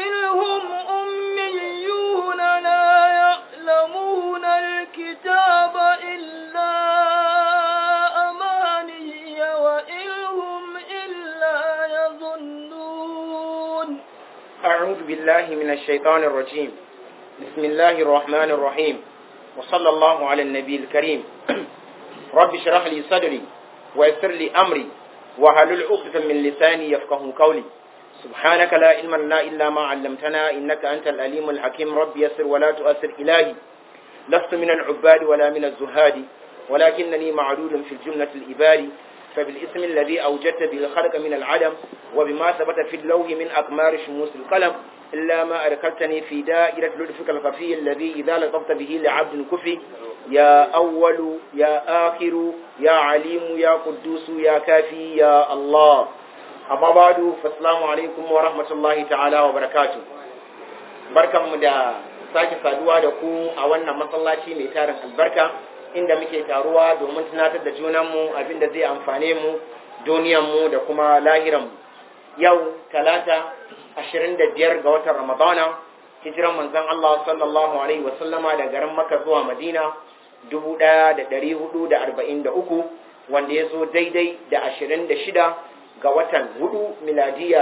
ومنهم أميون لا يعلمون الكتاب إلا أماني وإن هم إلا يظنون أعوذ بالله من الشيطان الرجيم بسم الله الرحمن الرحيم وصلى الله على النبي الكريم رب اشرح لي صدري ويسر لي أمري وهلل عقدة من لساني يفقه قولي سبحانك لا علم لنا إلا ما علمتنا إنك أنت الأليم الحكيم رب يسر ولا تؤثر إلهي لست من العباد ولا من الزهاد ولكنني معلول في الجملة الإباري فبالاسم الذي أوجدت به الخلق من العدم وبما ثبت في اللوح من أقمار شموس القلم إلا ما أركلتني في دائرة لطفك الخفي الذي إذا لطفت به لعبد كفي يا أول يا آخر يا عليم يا قدوس يا كافي يا الله أما بعد فالسلام عليكم ورحمة الله تعالى وبركاته بركة مدى sake saduwa da ku a wannan masallaci mai tarin albarka inda muke taruwa domin tunatar da junanmu abinda zai amfane mu duniyanmu da kuma lahiranmu yau talata 25 ga watan ramadana hijiran manzon Allah sallallahu alaihi wasallama da garin Makka zuwa Madina 1443 wanda ya zo daidai da 26 ga watan hudu miladiya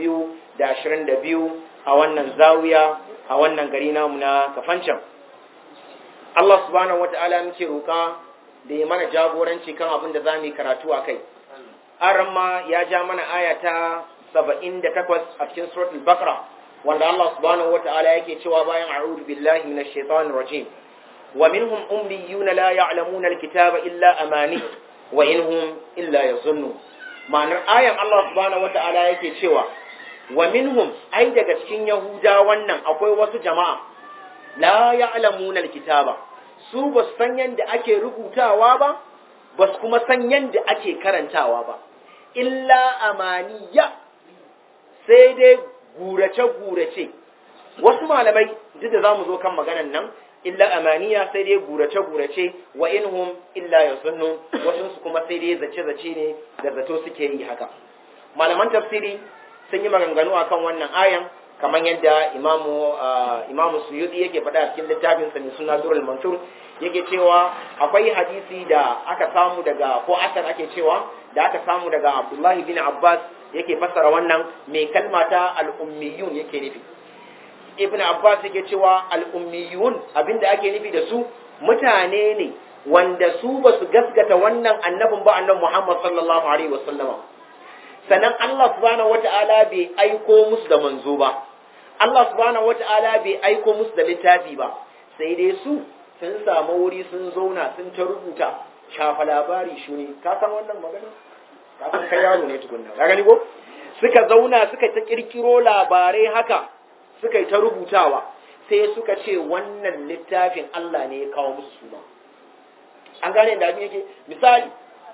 2022 a wannan zawiya a wannan gari namu na kafancan Allah subhanahu wata'ala muke roƙa da ya mana jagoranci kan abin da za mu yi karatu a kai aramma ya ja mana aya ta 78 a cikin suratul baqara wanda Allah subhanahu wata'ala yake cewa bayan a'udhu billahi minash shaitanir rajim wa minhum ummiyuna la ya'lamuna alkitaba illa amani wa inhum illa yazunnu ma'anar ayan Allah subhanahu wata'ala yake cewa wa minhum ai daga cikin yahuda wannan akwai wasu jama'a la ya'lamuna alkitaba su ba su san yanda ake rubutawa ba ba su kuma san yanda ake karantawa ba illa amaniya sai dai gurace gurace wasu malamai duk da zamu zo kan maganan nan illa amaniya sai dai gurace gurace wa inhum illa yazunnu wasu su kuma sai dai zace zace ne da zato suke yi haka malaman tafsiri sun yi maganganu akan wannan ayan kamar yadda imamu imamu suyudi yake faɗa a cikin littafin sa mai suna durul mansur yake cewa akwai hadisi da aka samu daga ko asar ake cewa da aka samu daga abdullahi bin abbas yake fassara wannan mai kalma ta al'ummiyun yake nufi ibn abbas yake cewa al'ummiyun abinda ake nufi da su mutane ne wanda su ba su gaskata wannan annabin ba annabi muhammad sallallahu alaihi wasallama sannan Allah subhanahu wata'ala bai aiko musu da manzo ba Allah subhanahu wata'ala bai aiko musu da littafi ba sai dai su sun samu wuri sun zauna sun ta rubuta shafa labari shuni ka san wannan magana ka san kai yaro ne tukunna ka gani ko suka zauna suka ta kirkiro labarai haka suka yi ta rubutawa sai suka ce wannan littafin Allah ne ya kawo musu suna an gane da abin yake misali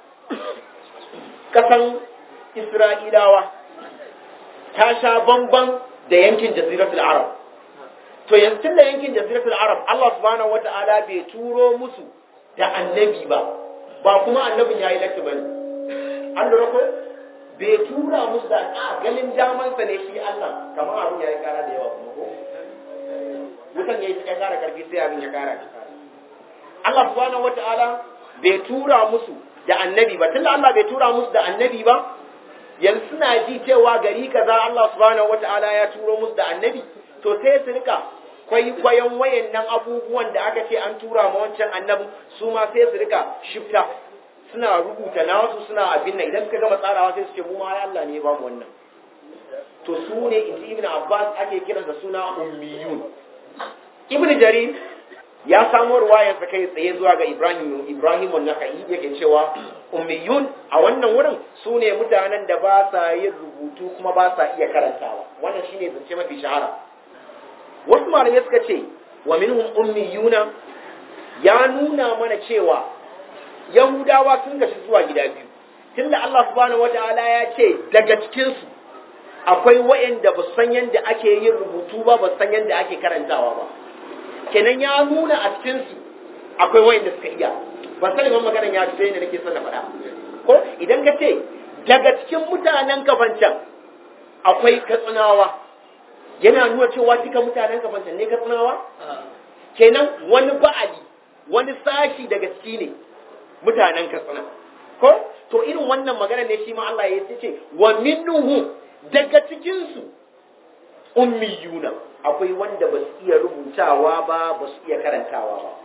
kasan Isra'ilawa ta sha bamban da yankin Jaziratul Arab. To yankin da yankin Jaziratul Arab Allah subhanahu wata'ala bai turo musu da annabi ba, ba kuma annabin ya yi latti ba ne. An lura ko? Bai tura musu da a ganin damansa ne shi Allah, kamar abin ya yi kara da yawa kuma ko? Wutan ya yi ya kara karfi sai abin ya kara. Allah subhanahu wata'ala bai tura musu da annabi ba, tunda Allah bai tura musu da annabi ba, yanzu suna ji cewa gari kaza Allah subhanahu wata'ala ya turo musu da annabi to sai su rika kwaikwayon wayannan abubuwan da aka ce an tura ma wancan annabi su ma sai su rika shifta suna rubuta nasu suna abin nan idan suka gama tsarawa sai su ce mu ma Allah ne ba mu wannan to su ne inji ibn Abbas ake kiran da suna ummiyun ibn Jarir ya samo ruwayar sa kai tsaye zuwa ga Ibrahim Ibrahim an-Nakhai yake cewa ummiyun a wannan wurin su ne mutanen da ba sa yin rubutu kuma ba sa iya karantawa wannan shine zance mafi shahara wasu malamai suka ce wa minhum ummiyuna ya nuna mana cewa yahudawa sun gashi zuwa gida biyu tunda Allah subhanahu wataala ya ce daga cikin su akwai wa'anda ba san yadda ake yin rubutu ba ba san yadda ake karantawa ba kenan ya nuna a cikin su akwai wa'anda suka iya ba sani ban maganar ya ce ne nake son na faɗa ko idan ka ce daga cikin mutanen kafancan akwai katsinawa yana nuna cewa duka mutanen kafanta ne katsinawa kenan wani ba'ali wani sashi daga ciki ne mutanen katsina ko to irin wannan magana ne shi ma Allah ya ce wa minnuhu daga cikin su ummiyuna akwai wanda ba su iya rubutawa ba ba su iya karantawa ba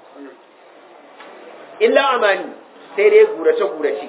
illa amani sai dai gurace gurace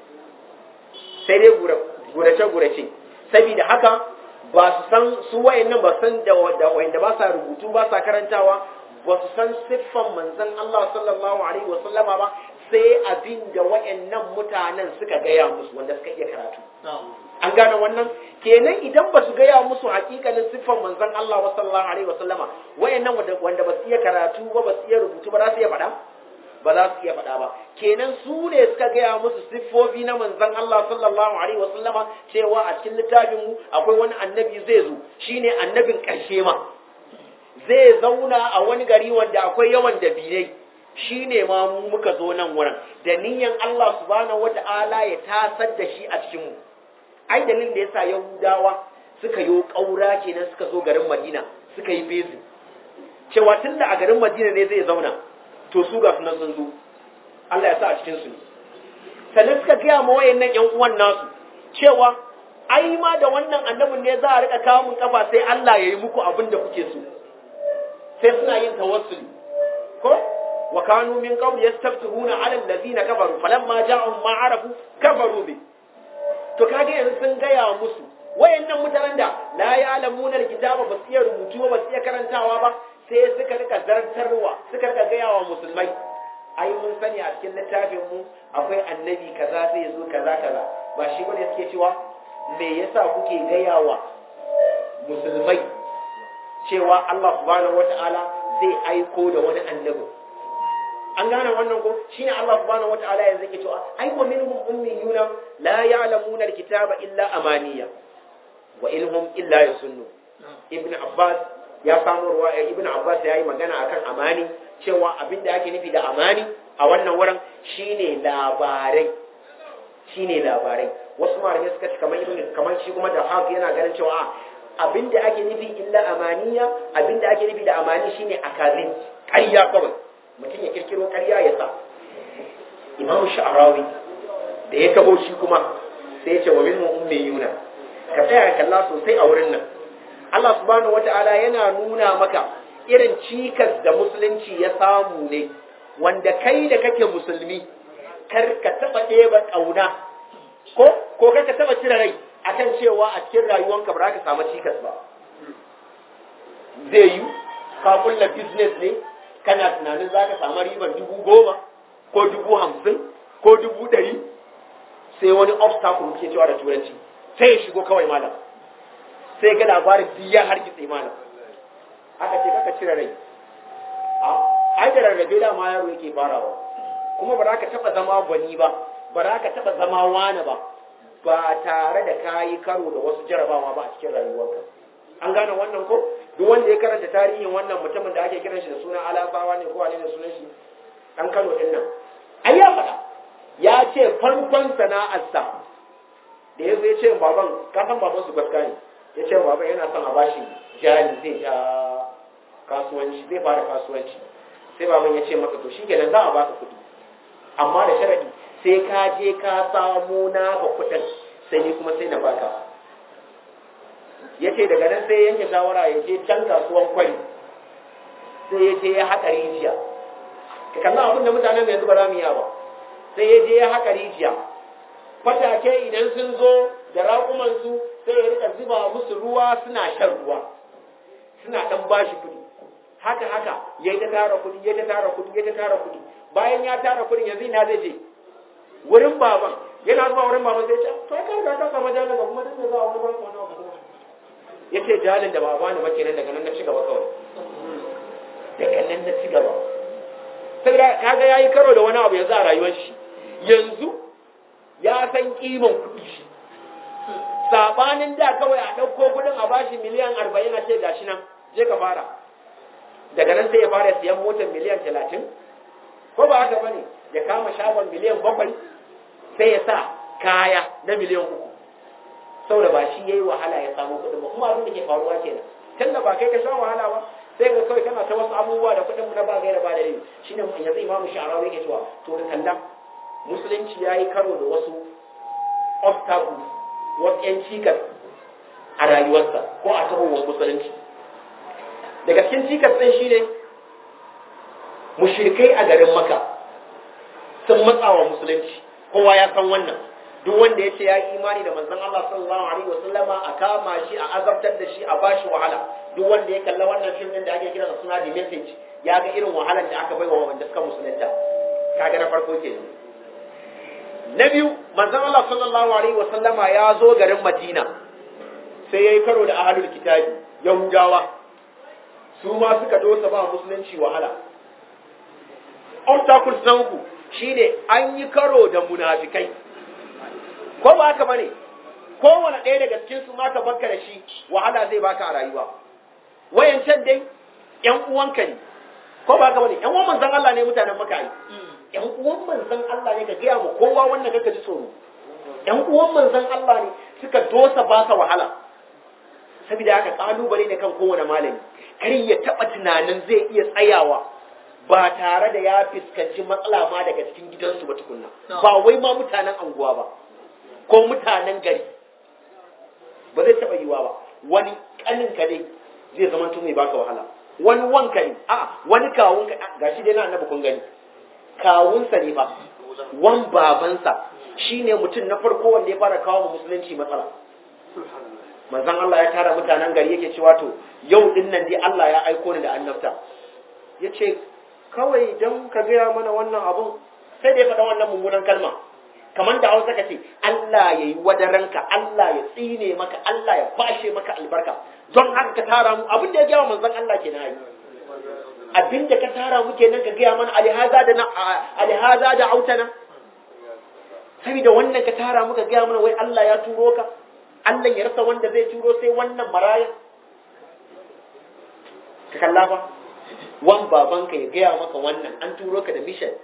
sai dai gurace gurace saboda haka ba su san su wayannan ba san da wayanda ba sa rubutu ba sa karantawa ba su san siffan manzon Allah sallallahu alaihi wa sallama ba sai abin da wayannan mutanen suka gaya musu wanda suka iya karatu an gane wannan kenan idan ba su gaya musu hakikalin siffan manzon Allah sallallahu alaihi wa sallama wayannan wanda ba su iya karatu ba ba su iya rubutu ba za su iya faɗa ba za su iya faɗa ba kenan su ne suka gaya musu siffofi na manzon Allah sallallahu alaihi wa sallama cewa a cikin littafin mu akwai wani annabi zai zo shine annabin ƙarshe ma zai zauna a wani gari wanda akwai yawan dabinai shine ma mu muka zo nan wurin da niyyar Allah subhanahu wata'ala ya tasar da shi a cikin mu ai dalilin da yasa Yahudawa suka yi ƙaura kenan suka zo garin Madina suka yi bezi cewa tunda a garin Madina ne zai zauna to su ga sunan sun zo Allah ya sa a cikin su sannan suka gaya ma wayannan ƴan uwan nasu cewa ai ma da wannan annabin ne za a rika kawo mun kafa sai Allah ya yi muku abin da kuke so sai suna yin tawassuli ko wa kanu min qabl yastaftihuna ala alladhina kafaru falamma ja'ahum ma arafu kafaru bi to kage yanzu sun gaya musu wayannan mutanen da la ya'lamuna alkitaba ba su iya rubutu ba su iya karantawa ba sai suka rika zartarwa suka rika gaya wa musulmai ai mun sani a cikin littafin mu akwai annabi kaza zai zo kaza kaza ba shi bane suke cewa me yasa kuke gaya wa musulmai cewa Allah subhanahu wata'ala zai aiko da wani annabi an gane wannan ko shine Allah subhanahu wata'ala yanzu yake cewa ai wa minhum ummiyuna la ya'lamuna alkitaba illa amaniya wa ilhum illa yasunnu ibn abbas ya samu ruwa ibn abbas ya yi magana akan amani cewa abinda ake nufi da amani a wannan wurin shine labarai shine labarai wasu malamai suka ce kamar ibn kamar shi kuma da haka yana ganin cewa abinda ake nufi illa amaniya abinda ake nufi da amani shine akazin ƙarya kawai mutum ya kirkiro ƙarya ya sa imam sha'arawi da ya kabo shi kuma sai ya ce wa min ummiyuna ka tsaya kalla sosai a wurin nan Allah subhanahu wata'ala yana nuna maka irin cikas da musulunci ya samu ne wanda kai da kake musulmi kar ka taba ɗeba ƙauna ko ko kar ka taba cire rai akan cewa a cikin rayuwanka ba za ka samu cikas ba zai yi ka kulla business ne kana tunanin za ka samu riban dubu goma ko dubu hamsin ko dubu ɗari sai wani obstacle ke cewa da turanci sai ya shigo kawai malam sai ga labarin duk ya hargitse malam aka ce kaka cire rai a ai da rarrabe da ma yaro yake farawa kuma ba za ka taba zama gwani ba ba za ka taba zama wani ba ba tare da kayi karo da wasu jarabawa ba a cikin rayuwarka an gane wannan ko duk wanda ya karanta tarihin wannan mutumin da ake kiran shi da suna alasawa ne ko wane ne sunan shi an kano din nan ai ya faɗa ya ce farkon sana'arsa da ya zo ya ce baban ka san baban su gaska ne ya ce baban yana son a bashi jari zai ja kasuwanci zai fara kasuwanci sai baban ya ce masa to shikenan za a baka kuɗi amma da sharadi sai ka je ka samo naka kuɗin sai ni kuma sai na baka ya ce daga nan sai yanke shawara ya je can kasuwan kwari sai ya je ya haƙa rijiya ka kalla abin da mutanen yanzu ba za mu yi ba sai ya je ya haƙa rijiya fatake idan sun zo da raƙumansu sai ya rika zuba musu ruwa suna shan ruwa suna ɗan bashi kuɗi haka haka ya ta tara kuɗi ya ta tara kuɗi ya ta tara kuɗi bayan ya tara kuɗin yanzu ina zai je wurin baban yana zuwa wurin baban sai ya ce to kai ka ka samu jalin ga kuma duk da za a wani ban wani abu ya ce jalin da ba bani ba kenan daga nan na ci gaba kawai daga nan na ci gaba saboda kaga yayi karo da wani abu yanzu a rayuwar shi yanzu ya san kiman kuɗi shi sabanin da kawai a ɗauko kuɗin a bashi miliyan arba'in a ce gashi nan je ka fara daga nan sai ya fara siyan motar miliyan talatin ko ba haka bane ya kama shagon miliyan bakwai sai ya sa kaya na miliyan uku saboda ba shi yayi wahala ya samu kuɗin ba kuma abin da ke faruwa kenan tunda ba kai ka sha wahala ba sai ga kawai kana ta wasu abubuwa da kuɗin na ba gaira ba da rai shine yanzu imamu sha'arawi yake cewa to da kalla musulunci ya yi karo da wasu obstacles wasu yan cikas a rayuwarsa ko a tahowar musulunci daga cikin cikas ɗin shine mushrikai a garin maka sun matsawa musulunci kowa ya san wannan duk wanda ya ce ya yi imani da manzon Allah sallallahu alaihi wasallama a kama shi a azabtar da shi a bashi wahala duk wanda ya kalla wannan fim din da ake kira da suna The Message ya ga irin wahalar da aka baiwa wanda suka musulunta kaga na farko ke na biyu manzon Allah sallallahu alaihi wasallama ya zo garin Madina sai yayi karo da ahlul kitabi Yahudawa su ma suka dosa ba musulunci wahala obstacles na uku shine an yi karo da munafikai ko ba haka bane kowane ɗaya daga cikin su ma ka bakka da shi wahala zai baka a rayuwa wayancan dai ƴan uwanka ne ko ba haka bane ƴan uwan manzon Allah ne mutanen maka yi ƴan uwan manzon Allah ne ka gaya mu kowa wannan kaka ji tsoro ƴan uwan manzon Allah ne suka dosa baka wahala saboda haka kalubale ne kan kowane malami kar ya taba tunanin zai iya tsayawa ba tare da ya fuskanci matsala ma daga cikin gidansu ba tukunna ba wai ma mutanen anguwa ba ko mutanen gari ba zai taɓa yiwa ba wani ƙanin ka ne zai zama tun mai baka wahala wani wanka ne a wani kawun ka gashi dai na annabi kun gani kawunsa ne ba wan babansa shine mutum na farko wanda ya fara kawo musulunci matsala manzon Allah ya tara mutanen gari yake cewa to yau din nan dai Allah ya aiko ni da annabta yace kawai dan ka gaya mana wannan abun sai da ya faɗa wannan mummunan kalma kamar da hausa ka ce Allah ya yi wadaranka Allah ya tsine maka Allah ya bashe maka albarka don haka ka tara mu abin da ya gaya manzon Allah ke na yi abin da ka tara mu kenan ka gaya mana alihaza da na alihaza da autana saboda wannan ka tara mu ka gaya mana wai Allah ya turo ka Allah ya rasa wanda zai turo sai wannan maraya ka kalla fa wan babanka ya gaya maka wannan an turo ka da mission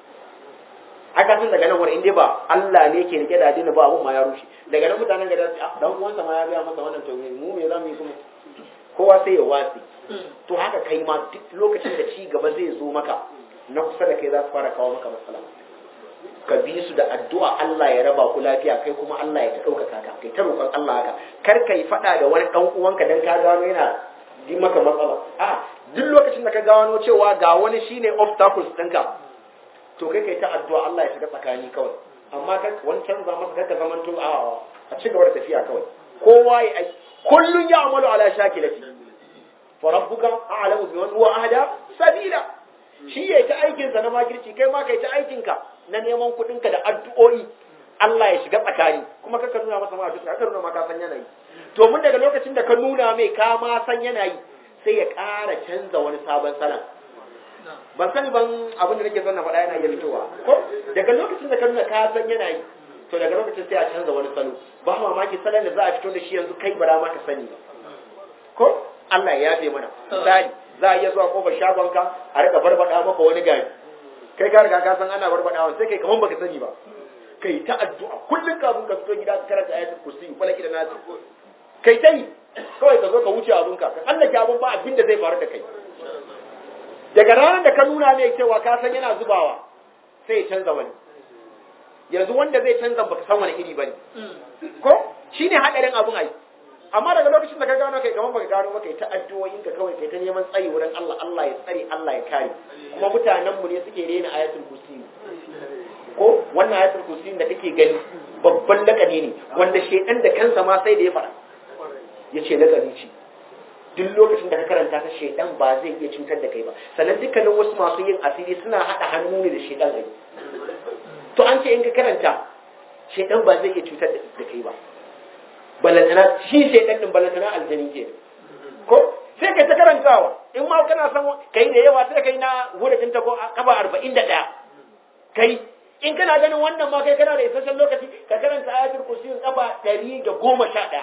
aka san daga nan wani inda ba Allah ne ke rike da addini ba abun ma ya rushe daga nan mutanen gada su dan uwansa ma ya gaya masa wannan to mu me za mu yi kuma kowa sai ya watsi to haka kai ma duk lokacin da ci gaba zai zo maka na kusa da kai za su fara kawo maka matsala ka bi su da addu'a Allah ya raba ku lafiya kai kuma Allah ya ta ɗaukaka ka kai ta roƙon Allah haka kar ka yi faɗa da wani ɗan uwanka dan ka gano yana yi maka matsala a duk lokacin da ka gano cewa ga wani shine obstacles ɗinka to kai kai ta addu'a Allah ya shiga tsakani kawai amma kai wancan za masa kaka zaman to a a ci gaba da tafiya kawai kowa ya ai kullun ya amalu ala shakilati fa rabbuka a'lamu biman huwa ahda sabila shi yayi ta aikin sa na makirci kai ma kai ta aikin ka na neman kudin ka da addu'o'i Allah ya shiga tsakani kuma kaka nuna masa ma duka kaka nuna ma ka san yanayi to mun daga lokacin da ka nuna mai ka ma san yanayi sai ya ƙara canza wani sabon salon ban sani ban abin da nake son na faɗa yana iya fitowa ko daga lokacin da ka nuna ka san yana yi to daga lokacin sai a canza wani salo ba mamaki salon da za a fito da shi yanzu kai bara ma ka sani ba ko Allah ya yafe mana misali za a iya zuwa kofar shagonka a rika barbada maka wani gari kai ka riga ka san ana barbadawa sai kai kaman baka sani ba kai ta addu'a kullum kafin ka fito gida ka karanta ayatul kursi falaki da nasu kai ta yi kawai ka zo ka wuce abunka ka tsallake abun ba abin da zai faru da kai daga ranar da ka nuna mai cewa ka san yana zubawa sai ya canza wani yanzu wanda zai canza baka san wani iri bane ko shine hadarin abun ai amma daga lokacin da ka gano kai kamar baka gano ba kai ta addu'o'in ka kawai kai ta neman tsayi wurin Allah Allah ya tsare Allah ya kare kuma mutanen mu ne suke rena ayatul kursi ko wannan ayatul kursi da kake gani babban lakani ne wanda shedan da kansa ma sai da ya fara yace lakani ce duk lokacin da ka karanta ta shaidan ba zai iya cutar da kai ba sannan dukkanin wasu masu yin asiri suna haɗa hannu ne da shaidan ai to an ce in ka karanta shaidan ba zai iya cutar da kai ba balantana shi shaidan din balantana aljani ke ko sai kai ta karantawa in ma kana san kai da yawa sai kai na wurin ta ko kafa arba'in da ɗaya kai in kana ganin wannan ma kai kana da isasshen lokaci ka karanta ayatul kursi kafa ɗari da goma sha ɗaya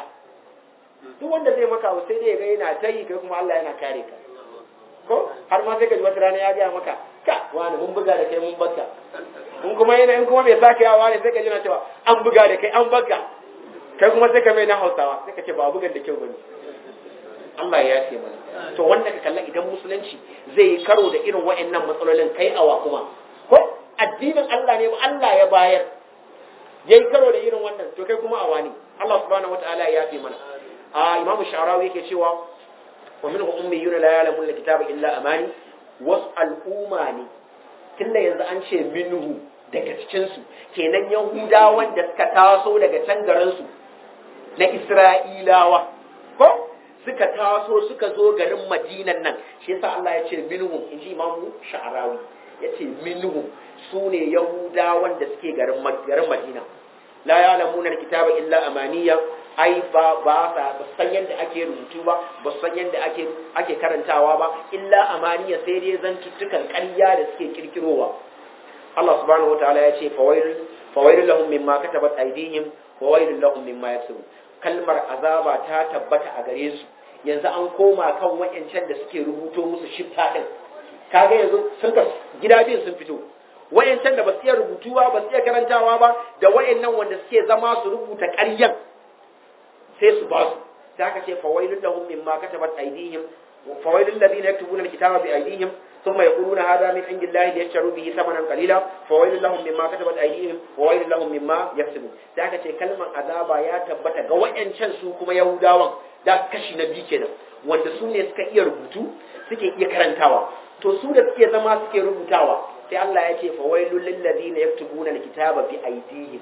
duk wanda zai maka abu sai dai ga yana ta yi kai kuma Allah yana kare ka ko har ma sai ka ji wata rana ya gaya maka ka wani mun buga da kai mun baka in kuma yana in kuma bai sake yawa ne sai ka ji na cewa an buga da kai an baka kai kuma sai ka mai na Hausawa sai ka ce ba bugan da kyau bane Allah ya yafe mana to wanda ka kalla idan musulunci zai yi karo da irin wa'annan matsalolin kai awa kuma ko addinin Allah ne ba Allah ya bayar yayi karo da irin wannan to kai kuma awa ne Allah subhanahu wataala ya yafe mana a imamu sha'rawi yake cewa wa minhu ummiyuna la ya'lamuna kitaba illa amani wasu al'umma ne tunda yanzu an ce minhu daga cikinsu kenan yahudawan da suka taso daga can garinsu na isra'ilawa ko suka taso suka zo garin madinan nan shi yasa Allah ya ce minhum in ji imamu sha'arawi ya ce minhum su ne yahudawan da suke garin garin madina la ya'lamuna alkitaba illa amaniya ai ba ba sa ba san yadda ake rubutu ba ba san yadda ake ake karantawa ba illa amaniya sai dai zantuttukan ƙarya da suke kirkirowa Allah subhanahu wataala ya ce fawailul fawailul lahum mimma katabat aydihim wa wailul lahum mimma yaksubun kalmar azaba ta tabbata a gare su yanzu an koma kan wayancan da suke rubuto musu shifta din kaga yanzu sun ka gida biyun sun fito wayancan da ba su iya rubutuwa ba su iya karantawa ba da wayannan wanda suke zama su rubuta ƙaryan sai su ba su sai aka ce fawailul lahum mimma katabat aydihim fawailul ladina yaktubuna alkitaba bi aydihim ثم يقولون هذا من عند الله ليشتروا به ثمنا قليلا فويل لهم مما كتبت ايديهم وويل لهم مما يكسبون da aka ce kalmar azaba ya tabbata ga wayancan su kuma yahudawan da kashi na biyu kenan wanda su ne suka iya rubutu suke iya karantawa to su da suke zama suke rubutawa sai Allah ya ce fawailul lil ladina yaktubuna alkitaba bi aydihim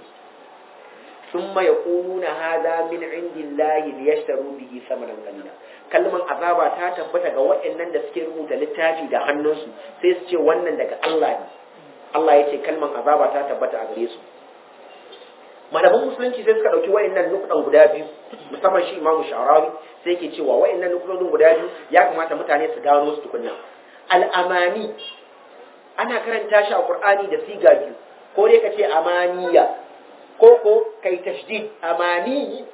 ثم يقولون هذا من عند الله ليشتروا به ثمنا قليلا kalman azaba ta tabbata ga waɗannan da suke rubuta littafi da hannunsu sai su ce wannan daga Allah ne Allah ya ce kalman azaba ta tabbata a gare su malaman musulunci sai suka ɗauki waɗannan nukudan guda biyu musamman shi imamu sha'arawi sai yake cewa waɗannan nukudodin guda biyu ya kamata mutane su gano su tukunna al'amani ana karanta shi a qur'ani da siga biyu ko dai ka ce amaniya ko ko kai tashdid amani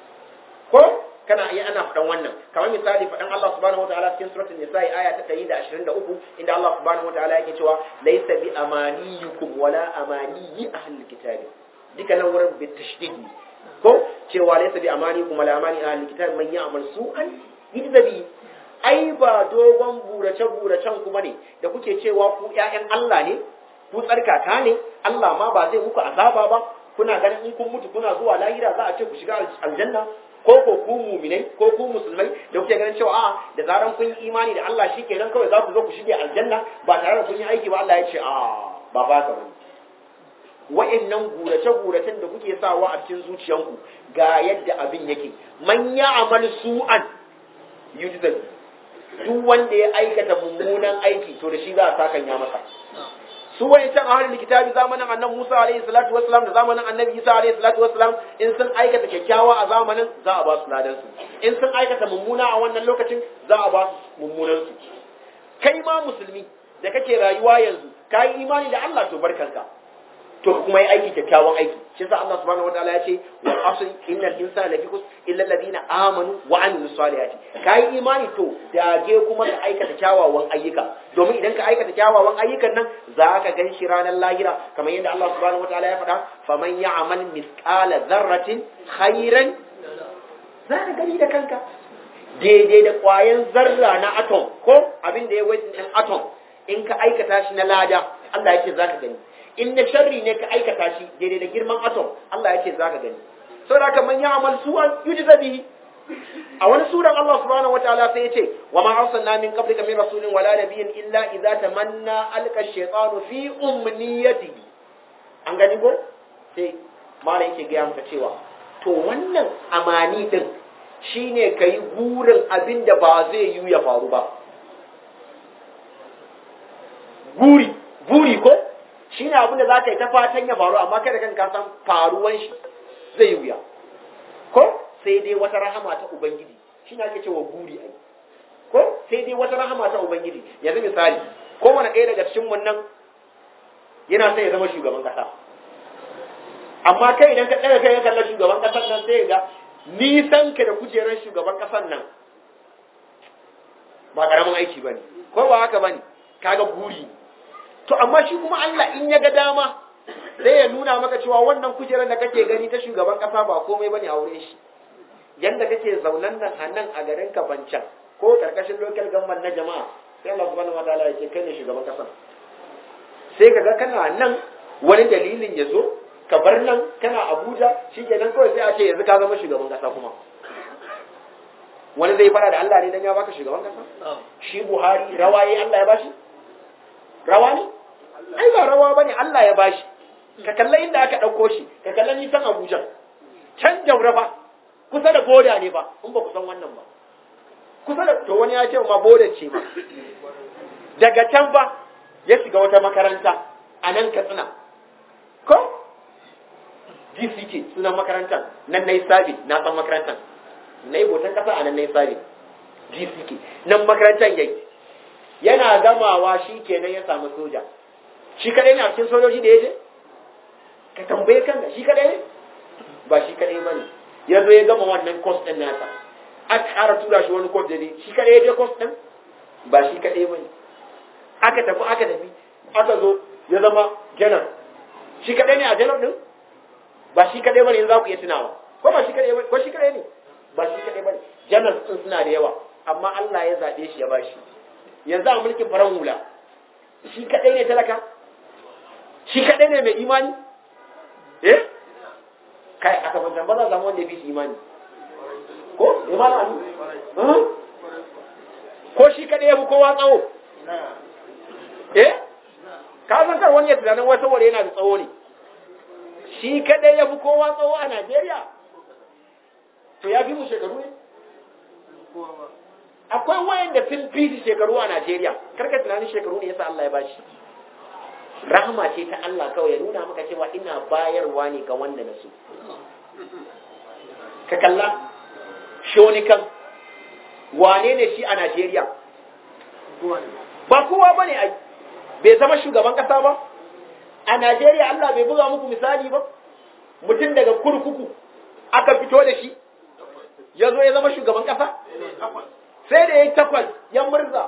ko kana iya ana faɗan wannan kamar misali faɗan Allah subhanahu wataala cikin suratul nisa aya ta 123 inda Allah subhanahu wataala yake cewa laysa bi amaniyukum wala amaniyi ahlul kitabi duka nan wurin bi tashdid ko cewa laysa bi amaniyikum wala amani ahlul kitabi man ya'mal su'an yujzabi ai ba dogon burace buracen kuma ne da kuke cewa ku ƴaƴan Allah ne ku tsarkaka ne Allah ma ba zai muku azaba ba kuna ganin in kun mutu kuna zuwa lahira za a ce ku shiga aljanna ko ko ku muminai ko ku musulmai da kuke ganin cewa a'a da zaran kun yi imani da Allah shikenan kawai za ku zo ku shige aljanna ba tare da kun yi aiki ba Allah ya ce a ba ba ka bane wa'annan gurace guracen da kuke sawa a cikin zuciyanku ga yadda abin yake man ya'mal su'an yujzal duk wanda ya aikata mummunan aiki to da shi za a sakan ya masa su wani can a harin kitabi zamanin annabi Musa alaihi salatu wassalam da zamanin annabi Isa alaihi salatu wassalam in sun aikata kyakkyawa a zamanin za a ba su ladan su in sun aikata mummuna a wannan lokacin za a ba su mummunan su kai ma musulmi da kake rayuwa yanzu ka yi imani da Allah to barkanka to kuma yi aiki kyakkyawan aiki shi yasa Allah subhanahu wataala ya ce wal asr innal insana lafi khusr illa alladhina amanu wa amilus salihati kai imani to dage kuma ka aikata kyawawan ayyuka domin idan ka aikata kyawawan ayyukan nan za ka gan shi ranar lahira kamar yadda Allah subhanahu wataala ya faɗa faman ya'mal mithqala dharratin khairan za ka gani da kanka daidai da ƙwayan zarra na atom ko abin da ya wajen ɗin atom in ka aikata shi na lada Allah ya ce za ka gani in na sharri ne ka aikata shi daidai da girman atom Allah ya ce za ka gani saboda haka man ya'mal su'an yujza bihi a wani suran Allah subhanahu wataala sai ya ce wa ma arsalna min qablika min rasulin wala nabiyyin illa idza tamanna alqa ash-shaytanu fi umniyatihi an gani ko sai malai yake ga maka cewa to wannan amani din shine kai burin abin da ba zai yi ya faru ba buri buri ko shine abin da zaka yi ta fatan ya faru amma kai da kanka san faruwan shi zai wuya ko sai dai wata rahama ta ubangiji shine ake cewa buri ai ko sai dai wata rahama ta ubangiji yanzu misali kowane ɗaya daga cikin wannan yana sai ya zama shugaban kasa amma kai idan ka ɗaga kai ya kalla shugaban kasar nan sai ga nisan ka da kujerar shugaban kasar nan ba karamin aiki bane ko ba haka bane kaga buri to amma shi kuma Allah in ya ga dama zai ya nuna maka cewa wannan kujerar da kake gani ta shugaban kasa ba komai bane a wurin shi yanda kake zaunan nan a nan a garin kafancan ko karkashin local government na jama'a sai Allah subhanahu wa ta'ala ya ce kai ne shugaban kasa sai kaga kana nan wani dalilin ya zo ka bar nan kana Abuja shikenan kawai sai a ce yanzu ka zama shugaban kasa kuma wani zai fara da Allah ne dan ya baka shugaban kasa shi Buhari rawaye Allah ya bashi rawa ne ai ba rawa bane Allah ya bashi ka kalla inda aka dauko shi ka kalla nisan Abuja can jaura ba kusa da boda ne ba in ba ku san wannan ba kusa da to wani ya ce ma boda ce ma daga can ba ya shiga wata makaranta a nan Katsina ko GCK sunan makarantar nan na yi sabi na san makarantar na yi botan kasa a nan na yi sabi GCK nan makarantar yayi yana gamawa shi kenan ya samu soja shi kadai ne a cikin sojoji da ya je ka tambaye kanka shi kadai ne ba shi kadai ba ne ya zo ya gama wannan course din nasa aka ƙara tura shi wani course da ne shi kadai ya je course din ba shi kadai ba ne aka tafi aka tafi aka zo ya zama janar shi kadai ne a janar din ba shi kadai ba ne za ku iya tunawa ko ba shi kadai ba ko shi kadai ne ba shi kadai ba ne janar din suna da yawa amma Allah ya zaɓe shi ya bashi yanzu a mulkin farar hula shi kadai ne talaka shi kadai ne mai imani eh kai a kafancan ba za a samu wanda ya fi shi imani ko imani alu ko shi kadai ya fi kowa tsawo eh ka san kar wani ya tunanin wai saboda yana da tsawo ne shi kadai ya fi kowa tsawo a Najeriya to ya fi mu shekaru ne akwai wayanda sun fi shekaru a Najeriya karka tunanin shekaru ne yasa Allah ya bashi rahama ce ta Allah kawai ya nuna maka cewa ina bayarwa ne ga wanda na so ka kalla shonikan wane ne shi a Najeriya ba kowa ba ne ai bai zama shugaban kasa ba a Najeriya Allah bai buga muku misali ba mutum daga kurkuku aka fito da shi ya zo ya zama shugaban kasa sai da ya yi takwas ya murza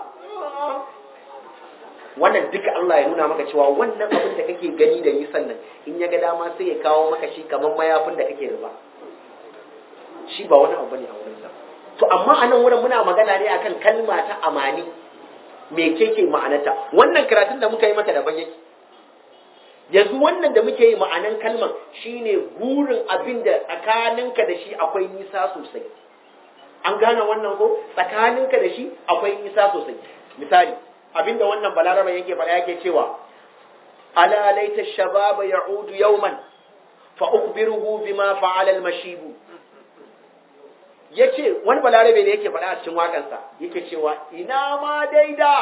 wannan duka Allah ya nuna maka cewa wannan abin da kake gani da nisan nan in ya ga dama sai ya kawo maka shi kamar mayafin da kake rufa shi ba wani abu ne a wurinsa to amma a nan wurin muna magana ne akan kalma ta amani me keke ma'anata wannan karatun da muka yi maka daban yake yanzu wannan da muke yi ma'anan kalman shine burin abin da tsakaninka da shi akwai nisa sosai an gane wannan ko tsakaninka da shi akwai nisa sosai misali abinda wannan balaraba yake fara yake cewa ala laita shababa ya'udu yawman fa ukhbiruhu bima fa'ala al-mashibu yace wani balarabe ne yake fara a cikin wakansa yake cewa ina ma daida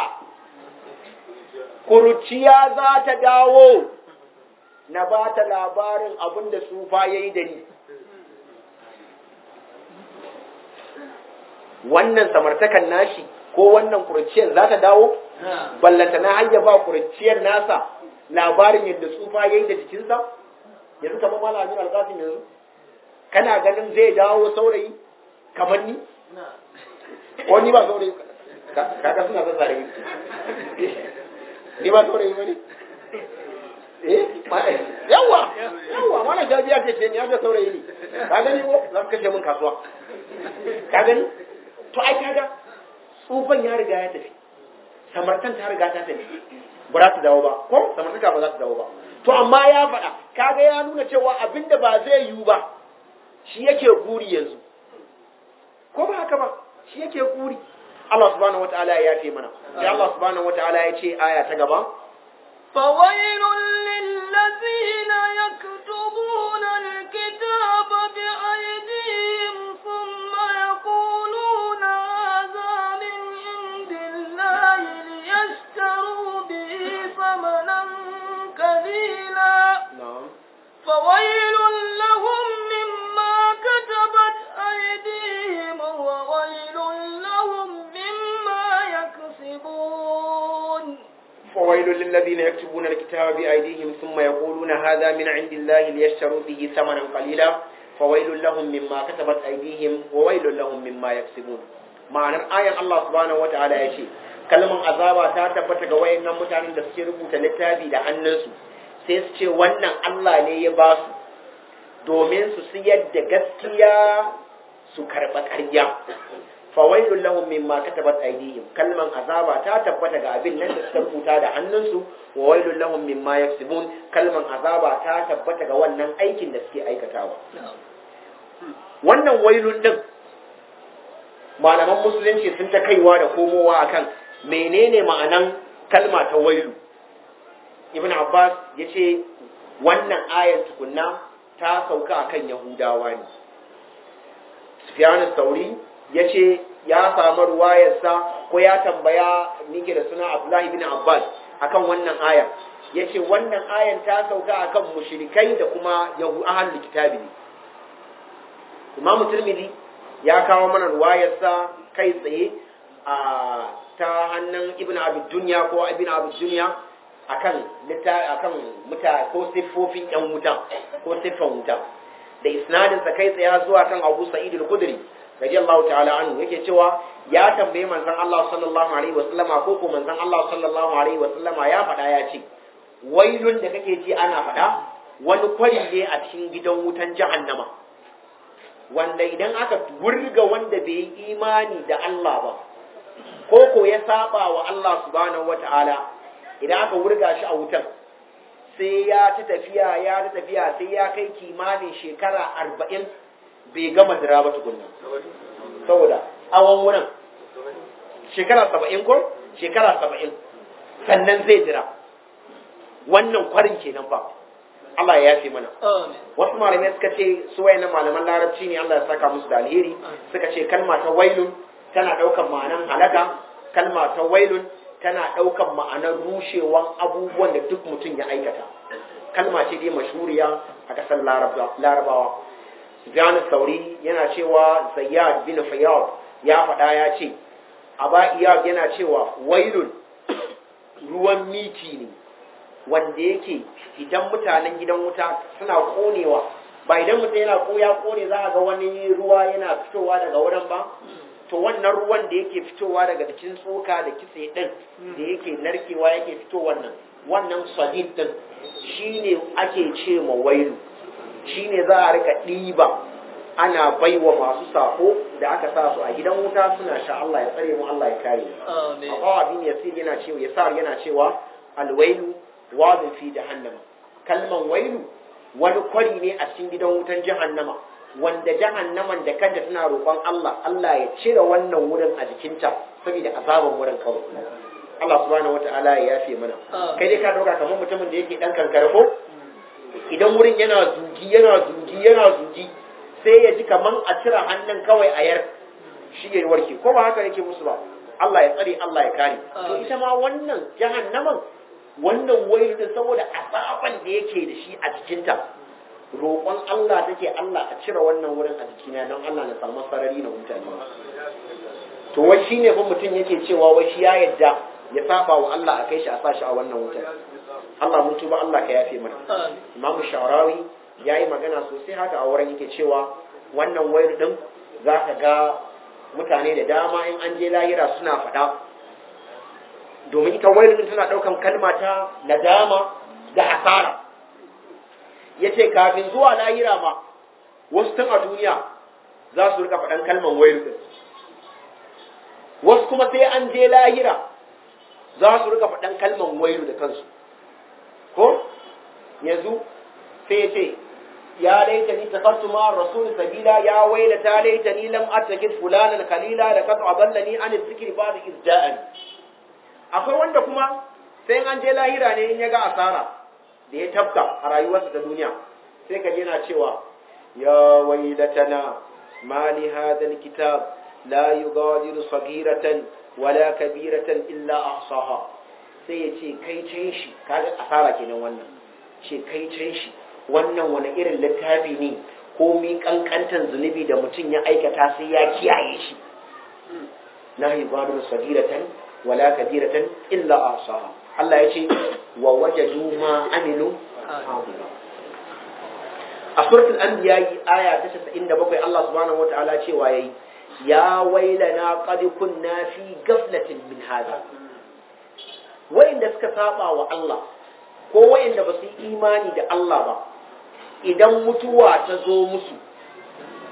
kuruciya za ta dawo na ba ta labarin abinda sufa yayi da ni wannan samartakan nashi ko wannan kurciyar za ta dawo ballanta na hanya ba kurciyar nasa labarin yadda tsufa yayi da jikinsa yanzu kamar malamin alƙasim yanzu kana ganin zai dawo saurayi kamar ni ko ni ba saurayi kaga suna son saurayi ni ba saurayi ba ne eh yawa yawa mana jabiya ce ce ni ya saurayi ne ka gani ko za ka kashe min kasuwa ka gani to ai kaga tsufan ya riga ya tafi samartan ta riga ta tafi ba za ta dawo ba ko samartaka ba za ta dawo ba to amma ya faɗa kaga ya nuna cewa abinda ba zai yiwu ba shi yake guri yanzu ko ba haka ba shi yake guri Allah subhanahu wataala ya yafe mana sai Allah subhanahu wataala ya ce aya ta gaba فويل للذين يكتبون الكتاب بأيديهم ثم يقولون هذا من عند الله ليشتروا به ثمنا قليلا na'am فويل لهم مما كتبت أيديهم وويل لهم مما يكسبون فويل للذين يكتبون الكتاب بأيديهم ثم يقولون هذا من عند الله ليشتروا به ثمنا قليلا فويل لهم مما كتبت أيديهم وويل لهم مما يكسبون ma'anar ayan Allah subhanahu wataala ya ce kalman azaba ta tabbata ga wayannan mutanen da suke rubuta littafi da hannunsu sai su ce wannan Allah ne ya ba su domin su siyar da gaskiya su karɓa ƙarya fawailun lahum mimma katabat aydihim kalman azaba ta tabbata ga abin nan da suka rubuta da hannunsu wa wailun lahum mimma yaksubun kalman azaba ta tabbata ga wannan aikin da suke aikatawa wannan wailun din malaman musulunci sun ta kaiwa da komowa akan menene ma'anan kalma ta wailu ibn abbas ya ce wannan ayar tukunna ta sauka akan yahudawa ne sufyan sauri ya ce ya samu ruwayarsa ko ya tambaya nike da suna abdullahi bin abbas akan wannan ayar ya ce wannan ayar ta sauka akan mushrikai da kuma yahu ahlul kitabi ne imamu tirmidhi ya kawo mana ruwayarsa kai tsaye a ta hannun ibn abid dunya ko ibn abid dunya akan lita akan muta ko siffofin yan wuta ko siffan wuta da isnadin sa kai tsaye zuwa kan Abu Sa'id al-Khudri radiyallahu ta'ala anhu yake cewa ya tambaye manzon Allah sallallahu alaihi wasallama ko ko manzon Allah sallallahu alaihi wasallama ya faɗa ya ce wailun da kake ji ana faɗa wani kwari ne a cikin gidan wutan jahannama wanda idan aka wurga wanda bai yi imani da Allah ba ko ko ya saba wa Allah subhanahu wata'ala idan aka wurga shi a wutan sai ya ta tafiya ya ta tafiya sai ya kai kimanin shekara arba'in bai gama dira ba tukunna saboda awon wurin shekara saba'in ko shekara saba'in sannan zai jira wannan kwarin kenan ba Allah ya yafe mana wasu malamai suka ce su wayannan malaman larabci ne Allah ya saka musu da alheri suka ce kalma ta wailun tana daukan ma'anan halaka kalma ta wailun tana daukan ma'anar rushewan abubuwan da duk mutum ya aikata kalma ce dai mashhuriya a kasar larabawa Sufyan Sauri yana cewa Zayyad bin Fayyad ya faɗa ya ce Aba Iyad yana cewa wailun ruwan miti ne wanda yake idan mutanen gidan wuta suna konewa ba idan mutum yana ko ya kone za a ga wani ruwa yana fitowa daga wurin ba to wannan ruwan da yake fitowa daga cikin tsoka da kitse din da yake narkewa yake fito wannan wannan sadid din shine ake ce ma wailu shine za a rika ɗiba ana baiwa masu sako da aka sa su a gidan wuta suna sha Allah ya tsare mu Allah ya kare mu Abu Abin Yasir yana cewa Yasar yana cewa alwailu wadin fi jahannama kalman wailu wani kwari ne a cikin gidan wutan jahannama wanda jahannaman da kanta tana roƙon Allah Allah ya cire wannan wurin a jikinta saboda azaban wurin kawai Allah subhanahu wataala ya yafe mana kai dai ka dauka kamar mutumin da yake dan kankare ko idan wurin yana zugi yana zugi yana zugi sai ya ji kaman a cire hannun kawai a yar shi ya warke ko ba haka yake musu ba Allah ya tsare Allah ya kare to ita ma wannan jahannaman wannan wailu din saboda azaban da yake da shi a jikinta roƙon Allah take Allah a cire wannan wurin a jikina don Allah na samu sarari na mutane to wai shine fa mutum yake cewa wai shi ya yadda ya saba wa Allah a kai shi a sa shi a wannan wutar Allah mun tuba Allah ka yafe mana Imam Shawrawi yayi magana sosai haka a wurin yake cewa wannan wailu din za ka ga mutane da dama in an je lahira suna faɗa domin ita wailu tana ɗaukan kalma ta nadama da hasara ya ce kafin zuwa lahira ma wasu tun a duniya za su rika faɗan kalman wailu ɗin wasu kuma sai an je lahira za su rika faɗan kalman wailu da kansu ko yanzu sai ya ce ya laita ni tafattu ma rasul sabila ya wailata laita ni lam attakid fulanan kalila da kasu aballani an zikri ba da izda'ani akwai wanda kuma sai an je lahira ne in ya ga asara da ya tabka a rayuwarsa ta duniya sai ka yana cewa ya wailatana ma li hadha alkitab la yughadiru saghiratan wala kabiratan illa ahsaha sai ya ce kai can shi kaga asara kenan wannan ce kai can shi wannan wani irin littafi ne ko mi kankantan zunubi da mutum ya aikata sai ya kiyaye shi la yughadiru saghiratan wala kabiratan illa ahsaha Allah ya ce wa wajadu ma amilu a suratul anbiya aya ta 97 Allah subhanahu wataala cewa yayi ya wailana qad kunna fi ghaflatin min hada wayanda suka saba wa Allah ko wayanda ba su yi imani da Allah ba idan mutuwa ta zo musu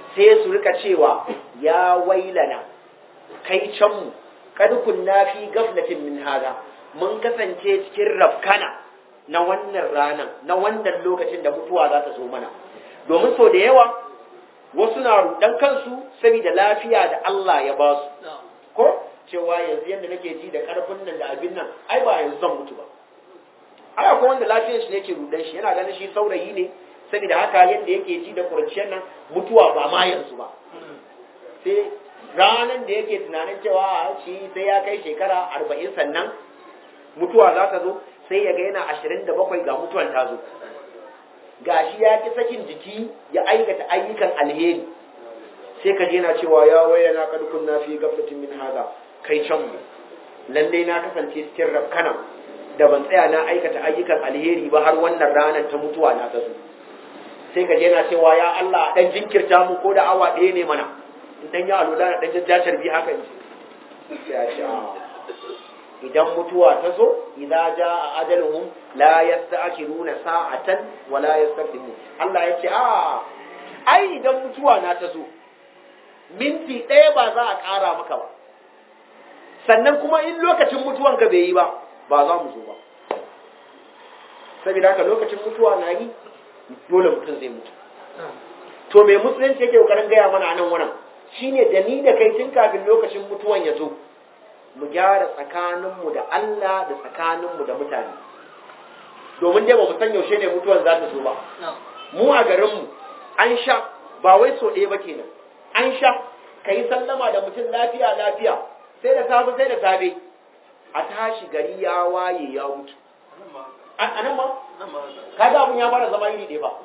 sai su rika cewa ya wailana kai can mu kad kunna fi gaflatin min hada mun kasance cikin rafkana na wannan ranan na wannan lokacin da mutuwa za ta zo mana domin so da yawa wasu na rudan kansu saboda lafiya da Allah ya ba su ko cewa yanzu yadda nake ji da karfin nan da abin nan ai ba yanzu zan mutu ba ai akwai wanda lafiyar shi ne ke rudan shi yana ganin shi saurayi ne saboda haka yadda yake ji da kurciyar nan mutuwa ba ma yanzu ba sai ranar da yake tunanin cewa shi sai ya kai shekara arba'in sannan mutuwa za ta zo sai ya ga yana ashirin da bakwai ga mutuwan ta zo ga shi ya ki sakin jiki ya aikata ayyukan alheri sai ka je na cewa ya waya na kadukun na fi gaflatin min haza kai can mu lallai na kasance cikin rafkana da ban tsaya na aikata ayyukan alheri ba har wannan ranar ta mutuwa na ta zo sai ka je na cewa ya Allah dan jinkirta mu ko da awa ɗaya ne mana in dan ya alula na dan jajjacar bi haka ne ya ce idan mutuwa ta zo idza jaa ajaluhum la yasta'khiruna sa'atan wa la yastaqdimun Allah ya ce a ai idan mutuwa na ta zo minti ɗaya ba za a ƙara maka ba sannan kuma in lokacin mutuwan ka bai yi ba ba za mu zo ba saboda haka lokacin mutuwa na yi dole mutum zai mutu to me musulunci yake kokarin gaya mana a nan wannan shine da ni da kai tun kafin lokacin mutuwan ya zo mu gyara tsakaninmu da Allah da tsakaninmu da mutane domin dai ba mu san yaushe ne mutuwan za ta zo ba mu a garinmu an sha ba wai so ɗaya ba kenan an sha ka yi sallama da mutum lafiya lafiya sai da safe sai da safe a tashi gari ya waye ya mutu a nan ma kaga abun ya fara zama iri ɗaya ba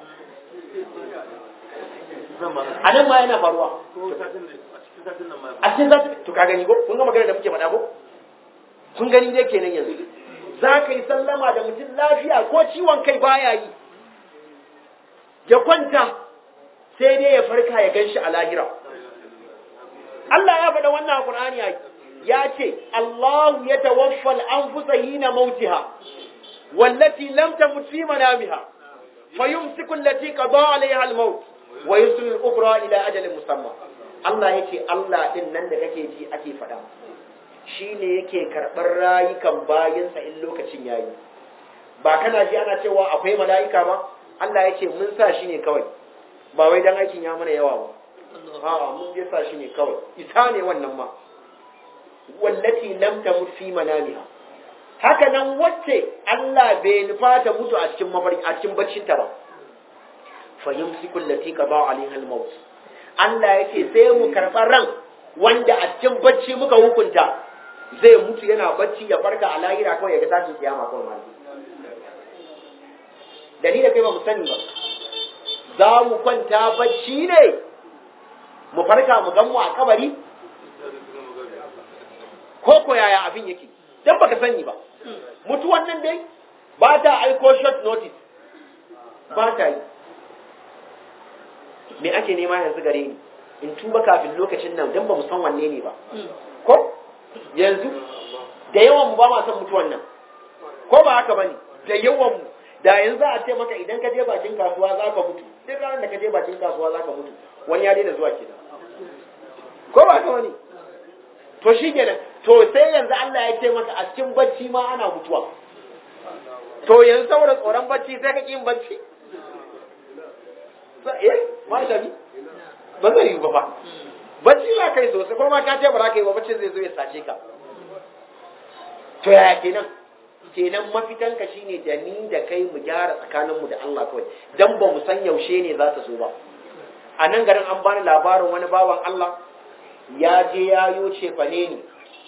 a nan ma yana faruwa a cikin za to ka gani ko kun ga magana da muke faɗa ko kun gani dai kenan yanzu za ka yi sallama da mutum lafiya ko ciwon kai baya yi ya kwanta sai dai ya farka ya gan shi a lahira Allah ya faɗa wannan Qur'ani ya ce Allahu ya tawaffa al-anfusa hina mautiha wallati lam tamut fi manamiha fayumsiku allati qada 'alayha al-maut wa yursilu al-ukhra ila ajalin musamma Allah yake Allah din nan da kake ji ake faɗa shine yake karɓar rayukan bayinsa in lokacin yayi ba kana ji ana cewa akwai mala'ika ba Allah yake mun sa shi ne kawai ba wai dan aikin ya mana yawa ba a'a mun je sa shi ne kawai isa ne wannan ma wallati lam tamut fi manamiha haka nan wacce Allah bai nufa ta mutu a cikin mafarki a cikin baccin ta ba fa yumsiku allati qada alaiha al-maut Allah yake sai mu karɓa ran wanda a cikin bacci muka hukunta zai mutu yana bacci ya farka a lahira kawai ya ga tashin kiyama kawai ma da ni da kai ba mu sani ba za mu kwanta bacci ne mu farka mu gan mu a kabari ko ko yaya abin yake dan baka sani ba mutuwan nan dai ba ta aiko short notice ba ta yi me ake nema yanzu gare ni in tuba kafin lokacin nan dan ba mu san wanne ne ba ko yanzu da yawan mu ba ma san mutuwan nan ko ba haka bane da yawan mu da yanzu a ce maka idan ka je bakin kasuwa za ka mutu duk ranar da ka je bakin kasuwa za ka mutu wani ya daina zuwa kenan ko ba haka bane to shi kenan to sai yanzu Allah ya ce maka a cikin bacci ma ana mutuwa to yanzu saboda tsoron bacci sai ka ƙi yin bacci eh ma shabi ba zai yi ba ba bacci ba kai sosai ko ma ka ce ba za ka yi ba bacci zai zo ya sace ka to yaya kenan kenan mafitan ka shine da ni da kai mu gyara tsakanin mu da Allah kawai dan ba mu san yaushe ne za ta zo ba a nan garin an bani labarin wani bawan Allah ya je ya yo cefane ne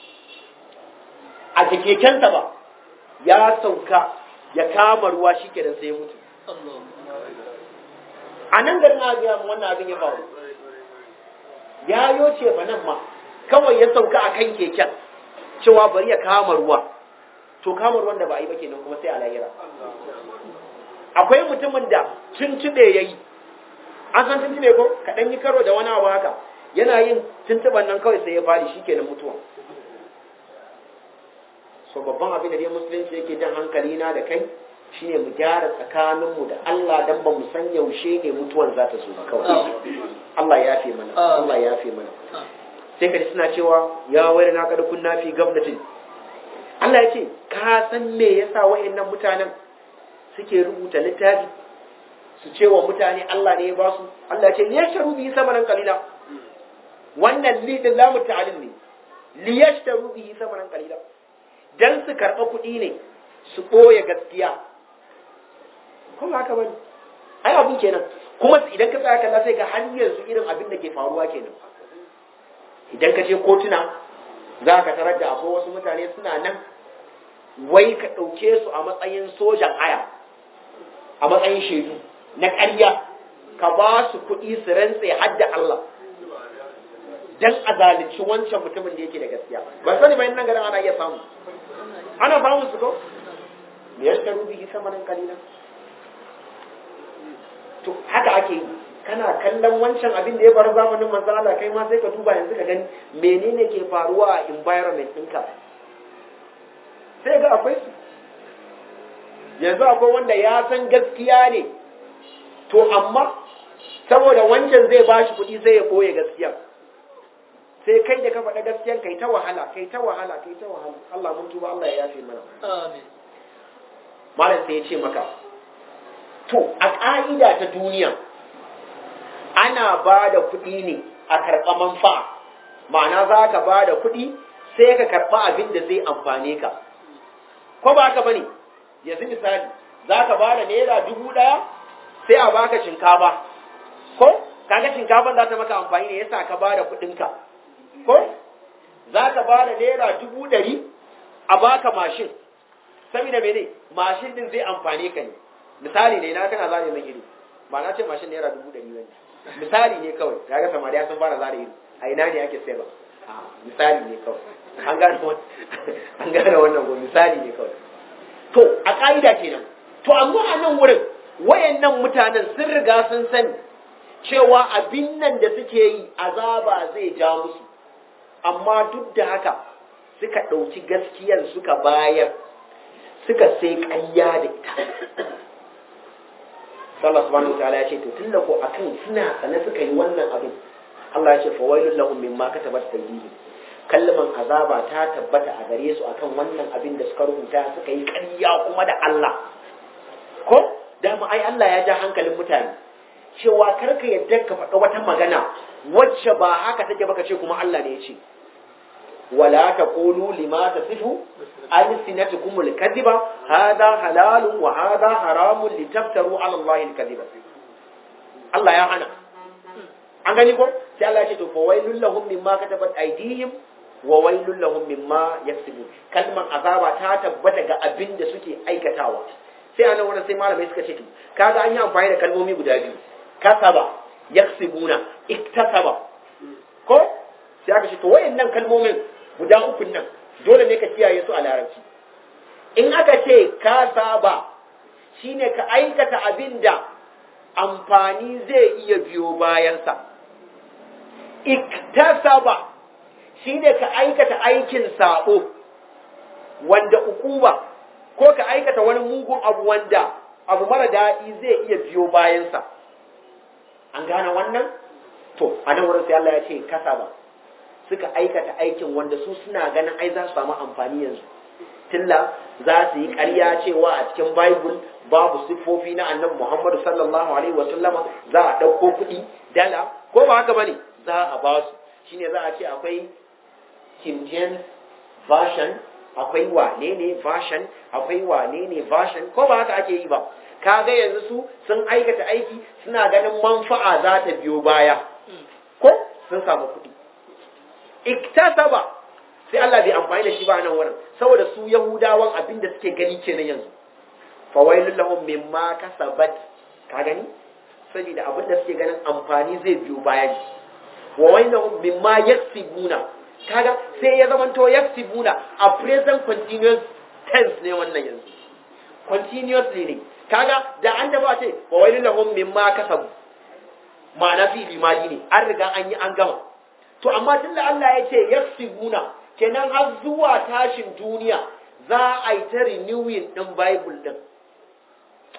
a kekensa ba ya sauka ya kama ruwa shi kenan sai ya mutu a nan garin a gaya mu wannan abin ya faru ya yo cefanen ma kawai ya sauka a kan keken cewa bari ya kama ruwa to kama ruwan da ba a yi ba kenan kuma sai a lahira akwai mutumin da tuntube ya yi an san tuntube ko kaɗan yi karo da wani abu haka yana yin tuntuban nan kawai sai ya fadi shi kenan mutuwa so babban abin da dai musulunci yake jan hankali na da kai shine mu gyara tsakaninmu da Allah dan ba mu san yaushe ne mutuwar za ta zo ba kawai Allah ya fi mana Allah ya fi mana sai ka ji suna cewa ya wayar na kada kunna fi gablatin Allah ya ce ka san me yasa wayannan mutanen suke rubuta littafi su ce wa mutane Allah ne ya ba su Allah ya ce liyashtaru bihi samanan qalila wannan li din lamu ta'alim ne liyashtaru bihi samanan qalila dan su karba kuɗi ne su ɓoye gaskiya kuma haka bane ai abun kenan kuma idan ka tsaya kalla sai ga har yanzu irin abin da ke faruwa kenan idan ka je kotuna za ka tarar da akwai wasu mutane suna nan wai ka ɗauke su a matsayin sojan haya a matsayin shaidu na ƙarya ka ba su kuɗi su rantse har da Allah dan a zalunci wancan mutumin da yake da gaskiya ba sani bayan nan garin ana iya samu ana samun su ko me yasta rubi samanin kalilan to haka ake yi kana kallon wancan abin da ya faru zamanin manzo Allah kai ma sai ka duba yanzu ka gani menene ke faruwa a environment ɗinka sai ga akwai su yanzu akwai wanda ya san gaskiya ne to amma saboda wancan zai bashi kuɗi sai ya ɓoye gaskiya sai kai da ka faɗa gaskiyan kai ta wahala kai ta wahala kai ta wahala Allah mun tuba Allah ya yafe mana amin malam sai ya ce maka to a ƙa'ida ta duniya ana ba da kuɗi ne a karɓa manfa'a ma'ana za ka ba da kuɗi sai ka karɓa abin da zai amfane ka ko ba ka bane yanzu misali za ka ba da naira dubu ɗaya sai a baka shinkafa ko kaga shinkafan za ta maka amfani ne yasa ka ba da kuɗinka ko za ka ba da naira dubu ɗari a baka mashin saboda mene mashin din zai amfane ka ne misali ne na kana zare min ido ba na ce mashin naira dubu ɗari bane misali ne kawai kaga samariya sun fara zare ido a ina ne ake sayarwa a misali ne kawai an gane an gane wannan ko misali ne kawai to a ka'ida kenan to amma a nan wurin wayannan mutanen sun riga sun sani cewa abin nan da suke yi azaba zai ja musu amma duk da haka suka ɗauki gaskiyar suka bayar suka sai ƙayya da ita Allah subhanahu wa ta'ala ya ce to tunda ko akan suna sane suka yi wannan abin Allah ya ce fa wailul lahum mimma katabat aydihim kalman azaba ta tabbata a gare su akan wannan abin da suka rubuta suka yi ƙarya kuma da Allah ko dama ai Allah ya ja hankalin mutane cewa kar ka yadda ka faɗa wata magana wacce ba haka take baka ce kuma Allah ne ya ce ولا تقولوا لما تصفوا ألسنتكم الكذب هذا حلال وهذا حرام لتفتروا على الله الكذب الله يا أنا an gani ko sai Allah ya ce to fa wailul lahum mimma katabat aydihim wa wailul lahum mimma yaksubun kalman azaba ta tabbata ga abin da suke aikatawa sai anan wannan sai malamai suka ce to kaga an yi amfani da kalmomi guda biyu kasaba yaksubuna iktasaba ko sai aka ce to wayannan kalmomin guda uku nan dole ne ka kiyaye su a larabci in aka ce ka saba shine ka aikata abin da amfani zai iya biyo bayansa iktasaba shine ka aikata aikin sabo wanda ukuba ko ka aikata wani mugun abu wanda abu mara daɗi zai iya biyo bayansa an gane wannan to a nan wurin sai Allah ya ce kasaba suka aikata aikin wanda su suna ganin ai za su samu amfani yanzu tilla za su yi ƙarya cewa a cikin bible babu siffofi na annabi muhammadu sallallahu alaihi wasallama za a ɗauko kuɗi dala ko ba haka bane za a ba su shine za a ce akwai king james version akwai wane ne version akwai wane ne version ko ba haka ake yi ba kaga yanzu su sun aikata aiki suna ganin manfa'a za ta biyo baya ko sun samu kuɗi iktasaba sai Allah bai amfani da shi ba nan wurin saboda su yahudawan abin da suke gani kenan yanzu fa wailul lahum mimma kasabat ka gani saboda abin da suke ganin amfani zai biyo baya ne wa wailul mimma yaksibuna kaga sai ya zamanto yaksibuna a present continuous tense ne wannan yanzu continuously ne kaga da an taba ce wa wailul lahum mimma kasabu ma'ana fi limadi ne an riga an yi an gama to amma tunda Allah ya ce yaksibuna kenan har zuwa tashin duniya za a yi ta renewing din bible din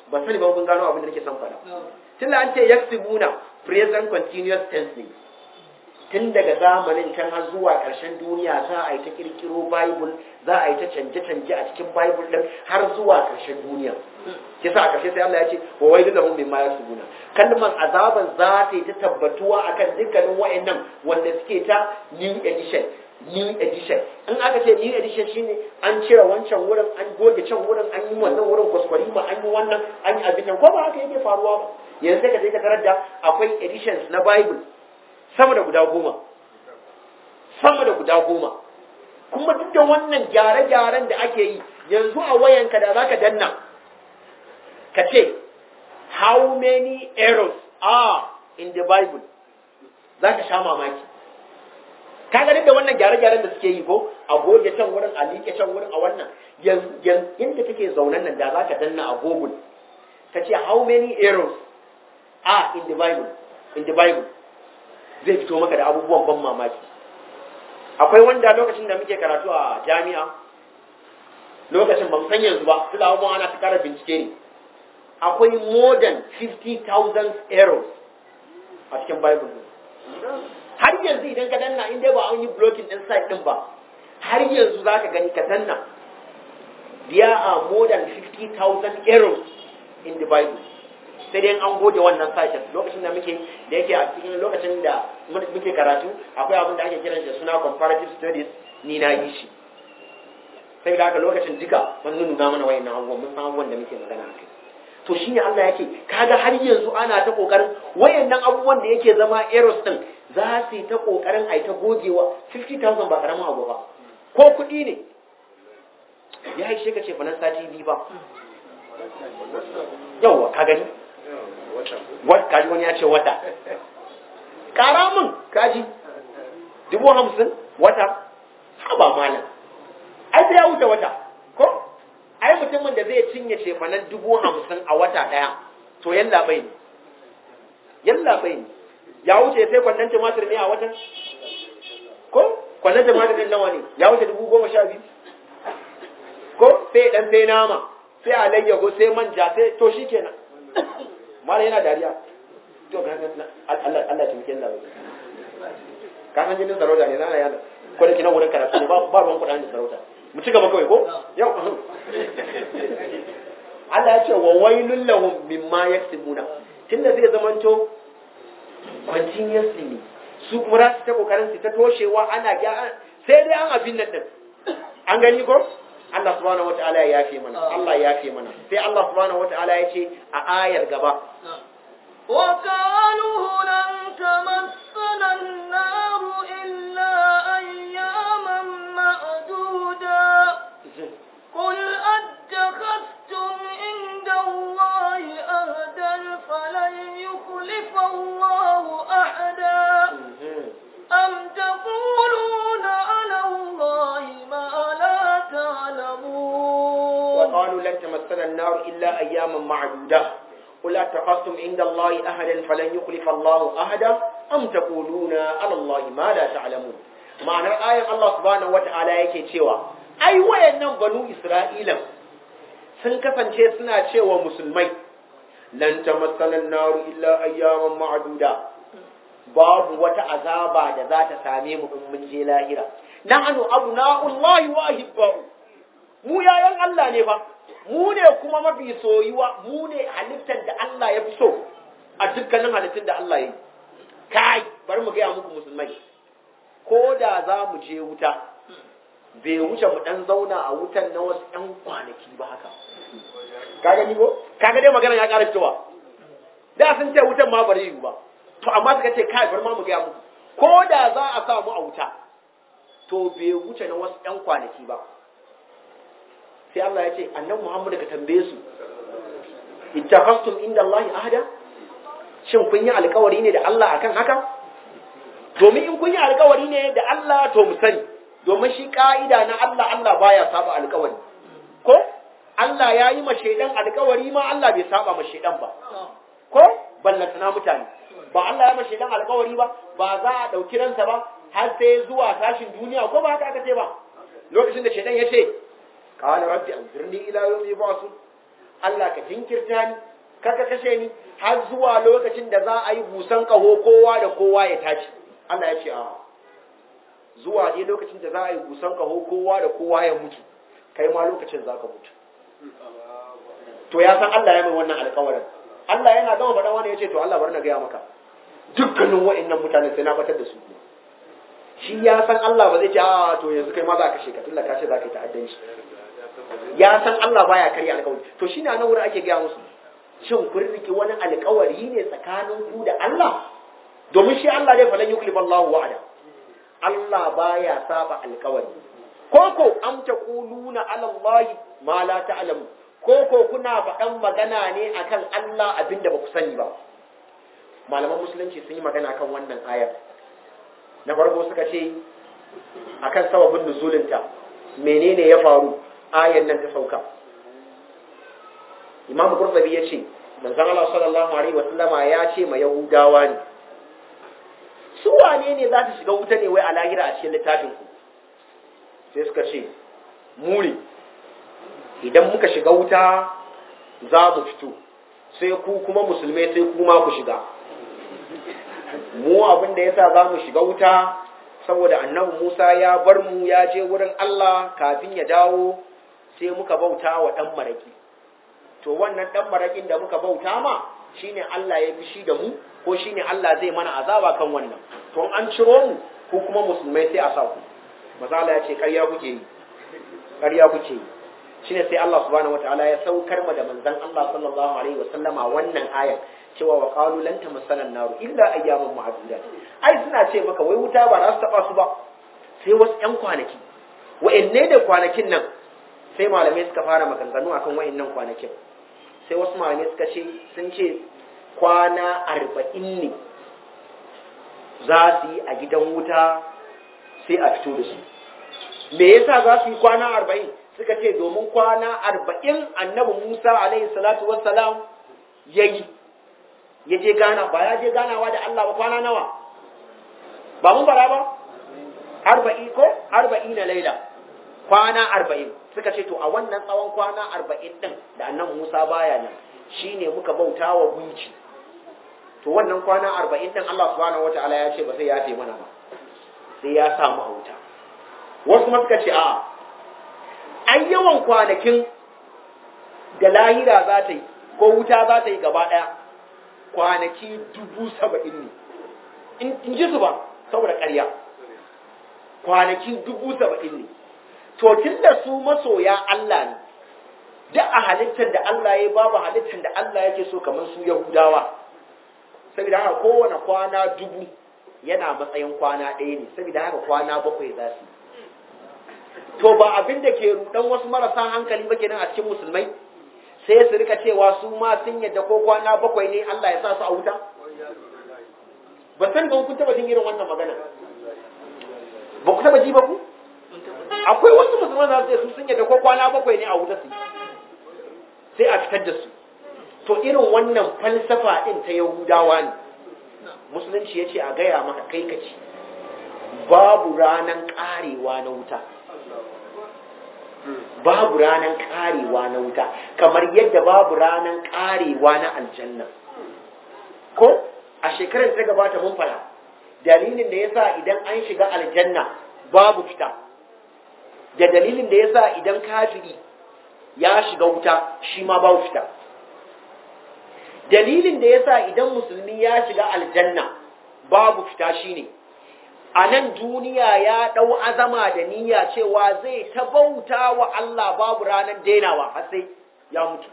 ba sani ba kun gano abin da nake son faɗa tun da an ce yaksibuna present continuous tense ne tun daga zamanin can har zuwa ƙarshen duniya za a yi ta kirkiro bible za a yi ta canje-canje a cikin bible din har zuwa ƙarshen duniya kisa a ƙarshe sai Allah ya ce wa wailu lahum mimma yasbuna kalmar azaban za ta yi ta tabbatuwa akan dukkanin wayannan wanda suke ta new edition new edition in aka ce new edition shine an cire wancan wurin an goge can wurin an yi wannan wurin kwaskwari ma an yi wannan an yi abin nan ko ba haka yake faruwa ba yanzu sai ka je ka tarar da akwai editions na bible sama da guda goma sama da guda goma kuma duk da wannan gyare-gyaren da ake yi yanzu a wayanka da zaka danna ka ce how many errors are in the bible za ka sha mamaki ka ga da wannan gyare-gyaren da suke yi ko a goge can wurin a liƙe can wurin a wannan yadda kake zaunan nan da za ka danna a google ka ce how many errors are in the bible in the bible zai fito maka da abubuwan ban mamaki akwai wanda lokacin da muke karatu a jami'a lokacin ban san yanzu ba su da abubuwan ana ta kara bincike ne akwai more than 50,000 errors a cikin bible har yanzu idan ka danna inda ba an yi blocking din site din ba har yanzu za ka gani ka danna there are more than 50,000 errors in the bible sai dai an goge wannan sashen lokacin da muke da yake a cikin lokacin da muke karatu akwai abin da ake kiran shi suna comparative studies ni na yi shi sai da haka lokacin duka mun nuna mana wayannan abubuwan mun san abubuwan da muke magana a kai to shine Allah yake kaga har yanzu ana ta kokarin wayannan abubuwan da yake zama errors din za su yi ta kokarin ai ta gogewa 50000 ba karamin abu ba ko kuɗi ne ya yi ka ce fa nan sati biyu ba yawwa ka gani kaji wani ya ce wata ƙara min kaji dubu hamsin wata haba malam ai sai ya wuce wata ko ai mutumin da zai cinye shefanan dubu hamsin a wata ɗaya to yalla bai ne yalla bai ne ya wuce sai kwallon tumatir ne a watan ko kwallon tumatir ɗin nawa ne ya wuce dubu goma sha biyu ko sai dan sai nama sai alayyago sai manja sai to shikenan mala yana dariya to ga Allah Allah tumke Allah ka san jinin sarauta ne zana yana ko da kina wurin karatu ne ba ba ruwan kuɗin da sarauta mu ci gaba kawai ko yau Allah ya ce wa wailul lahum mimma yaktubuna tunda zai zamanto continuously ne su kuma za su ta kokarin su ta toshewa ana gyara sai dai an abin nan din an gani ko Allah subhanahu wataala ya yafe mana Allah ya yafe mana sai Allah subhanahu wataala ya ce a ayar gaba وقالوا لن تمسنا النار إلا أياما معدودا قل أتخذتم عند الله أهدا فلن يخلف الله أحدا أم تقولون على الله ما لا تعلمون وقالوا لن تمسنا النار إلا أياما معدودة قل أتخذتم عند الله أهدا فلن يخلف الله أهدا أم تقولون على الله ما لا تعلمون معنى آية الله سبحانه وتعالى yake cewa ai wayannan banu Isra'ila sun kasance suna cewa musulmai lan tamassana an-nar illa ayyaman ma'duda babu wata azaba da za ta same mu in mun je lahira nahnu abna'ullahi wa ahibba'u mu yayan Allah ne fa mu ne kuma mafi soyuwa mu ne halittar da Allah ya fi so a dukkanin halittun da Allah ya yi kai bari mu gaya muku musulmai ko da za mu je wuta bai wuce mu dan zauna a wutan na wasu ɗan kwanaki ba haka ka gani ko kaga dai magana ya ƙara fitowa da sun ce wutan ma bari yiwu ba to amma suka ce kai bari ma mu gaya muku ko da za a sa mu a wuta to bai wuce na wasu ɗan kwanaki ba sai Allah ya ce annan Muhammad ka tambaye su ittakhastum inda Allah ahada shin kun yi alkawari ne da Allah akan haka domin in kun yi alkawari ne da Allah to mu sani domin shi ka'ida na Allah Allah baya saba alkawari ko Allah ya yi ma shaidan alkawari ma Allah bai saba ma shaidan ba ko ballantana mutane ba Allah ya ma shaidan alkawari ba ba za a dauki ransa ba har sai zuwa tashin duniya ko ba haka aka ce ba lokacin da shaidan ya ce قال ربي أنظرني إلى يوم يبعثون Allah ka jinkirta ni kaka kashe ni har zuwa lokacin da za a yi busan kaho kowa da kowa ya tashi Allah ya ce a zuwa dai lokacin da za a yi busan kaho kowa da kowa ya mutu kai ma lokacin za ka mutu to ya san Allah ya mai wannan alƙawarin Allah yana gama faɗa wani ya ce to Allah bar na gaya maka dukkanin wa'annan mutane sai na batar da su shi ya san Allah ba zai ce a to yanzu kai ma za ka kashe ka tunda ka ce za ka yi ta'addanci ya san Allah baya karya alƙawari to shine nan wurin ake gaya musu shin kun riki wani alƙawari ne tsakanin ku da Allah domin shi Allah dai falan yuklifa Allahu wa'ada Allah baya saba alƙawari koko am taquluna ala Allah ma la ta'lamu koko kuna faɗan magana ne akan Allah abinda ba ku sani ba malaman musulunci sun yi magana kan wannan ayar na farko suka ce akan sababin nuzulinta menene ya faru ayar nan ta sauka imam qurtubi ya ce manzon Allah sallallahu alaihi wasallama ya ce ma yahudawa ne su wane ne za su shiga wuta ne wai a lahira a cikin littafin ku sai suka ce mu ne idan muka shiga wuta za mu fito sai ku kuma musulmai sai kuma ku shiga mu abin da yasa za mu shiga wuta saboda annabi Musa ya bar mu ya je wurin Allah kafin ya dawo sai muka bauta wa dan maraki to wannan dan marakin da muka bauta ma shine Allah ya fishi da mu ko shine Allah zai mana azaba kan wannan to an ciro mu ko kuma musulmai sai a sa ku mazala ya ce ƙarya kuke yi ƙarya kuke yi shine sai Allah subhanahu wataala ya saukar ma da manzon Allah sallallahu alaihi wasallama wannan ayar cewa wa qalu lan tamassana an-nar illa ayyaman ma'dudat ai suna ce maka wai wuta ba za su taba su ba sai wasu ƴan kwanaki wa'anne da kwanakin nan sai malamai suka fara maganganu akan wa'annan kwanakin sai wasu malamai suka ce sun ce kwana arba'in ne za su yi a gidan wuta sai a fito da su me yasa za su yi kwana arba'in suka ce domin kwana arba'in annabi musa alaihi salatu wassalam ya yi ya je gana ba ya je ganawa da allah ba kwana nawa ba mun bara ba arba'i ko arba'i na laila kwana arba'in suka ce to a wannan tsawon kwana arba'in din da annabi musa baya nan shine muka bauta wa gunki to wannan kwana arba'in din allah subhanahu wataala ya ce ba sai ya mana ba sai ya samu a wuta wasu ma suka ce a'a an yawan kwanakin da lahira za ta yi ko wuta za ta yi gaba ɗaya kwanaki dubu saba'in ne in ji su ba saboda ƙarya kwanaki dubu saba'in ne to tun da su masoya Allah ne duk a halittar da Allah ya babu halittar da Allah yake so kamar su Yahudawa saboda haka kowane kwana dubu yana matsayin kwana ɗaya ne saboda haka kwana bakwai za su to ba abin da ke rudan wasu marasa hankali ba kenan a cikin musulmai sai su rika cewa su ma sun yadda ko kwana bakwai ne Allah ya sa su a wuta ba san ba kun taba jin irin wannan magana ba ku taba ji ba ku akwai wasu musulman da su sun yadda ko kwana bakwai ne a wuta su sai a fitar da su to irin wannan falsafa din ta yahudawa ne musulunci ya ce a gaya maka kai ka ci babu ranan karewa na wuta babu ranan karewa na wuta kamar yadda babu ranan karewa na aljanna ko a shekarar ta gabata mun fara dalilin da yasa idan an shiga aljanna babu fita da dalilin da yasa idan kafiri ya shiga wuta shi ma babu fita dalilin da yasa idan musulmi ya shiga aljanna babu fita shine a nan duniya ya ɗau azama da niyya cewa zai ta bauta wa Allah babu ranar dainawa har sai ya mutu.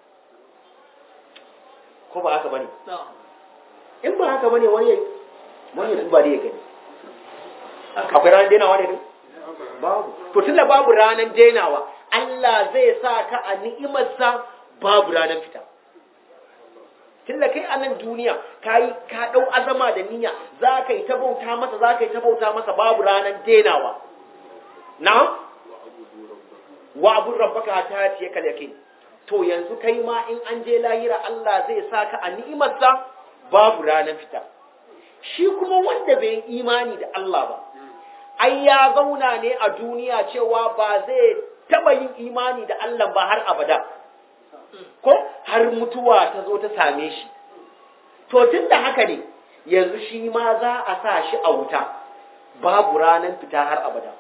Ko ba haka bane? In ba haka bane wani wani ya duba da ya gani. Akwai ranar dainawa ne? Babu. To tunda babu ranar dainawa, Allah zai sa ka a ni'imarsa babu ranar fita. tunda kai a nan duniya ka yi ka ɗau azama da niyya za ka yi ta bauta masa za ka yi ta bauta masa babu ranar denawa na wa abun rabbaka ta ce kal yake to yanzu kai ma in an je lahira Allah zai sa ka a ni'imarsa babu ranar fita shi kuma wanda bai yi imani da Allah ba ai ya zauna ne a duniya cewa ba zai taba yin imani da Allah ba har abada ko har mutuwa ta zo ta same shi to tun da haka ne yanzu shi ma za a sa shi a wuta babu ranar fita har abada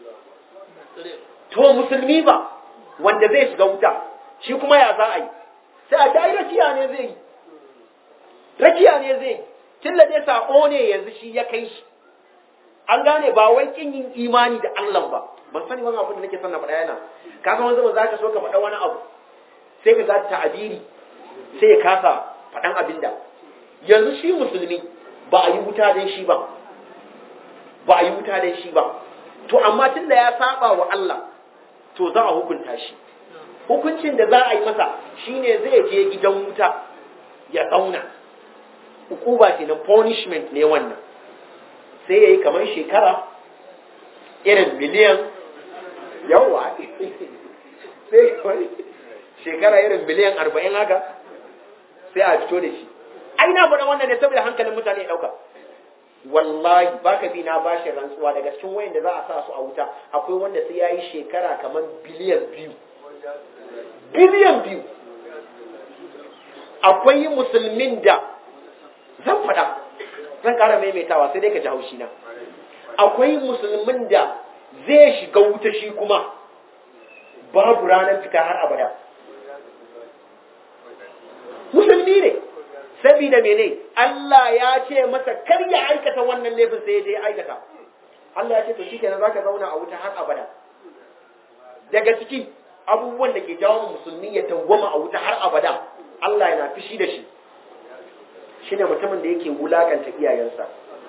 to musulmi ba wanda zai shiga wuta shi kuma ya za a yi sai a dai rakiya ne zai yi rakiya ne zai yi tun da dai sako ne yanzu shi ya kai shi an gane ba wai kin yin imani da Allah ba ban sani wani abu da nake son na faɗa yana ka san wanda za ka so ka faɗa wani abu sai ka ga ta'abiri sai ya kasa faɗan abin da yanzu shi musulmi ba a yi wuta dan shi ba ba a yi wuta dan shi ba to amma tun da ya saba wa Allah to za a hukunta shi hukuncin da za a yi masa shine zai je gidan wuta ya tsauna ukuba ce na punishment ne wannan sai ya yi kamar shekara irin miliyan yawa sai kamar shekara irin miliyan arba'in haka sai a fito da shi ai na faɗa wannan ne saboda hankalin mutane ya ɗauka wallahi baka bi na bashi rantsuwa daga cikin wayan da za a sa su a wuta akwai wanda sai ya yi shekara kamar biliyan biyu biliyan biyu akwai musulmin da zan faɗa zan ƙara maimaitawa sai dai ka ji haushi na akwai musulmin da zai shiga wuta shi kuma babu ranar fita har abada musulmi ne saboda mene Allah ya ce masa kar ya aikata wannan laifin sai ya je aikata Allah ya ce to shikenan zaka zauna a wuta har abada daga ciki abubuwan da ke jawo musulmi ya dawwama a wuta har abada Allah yana fishi da shi shine mutumin da yake wulakanta iyayensa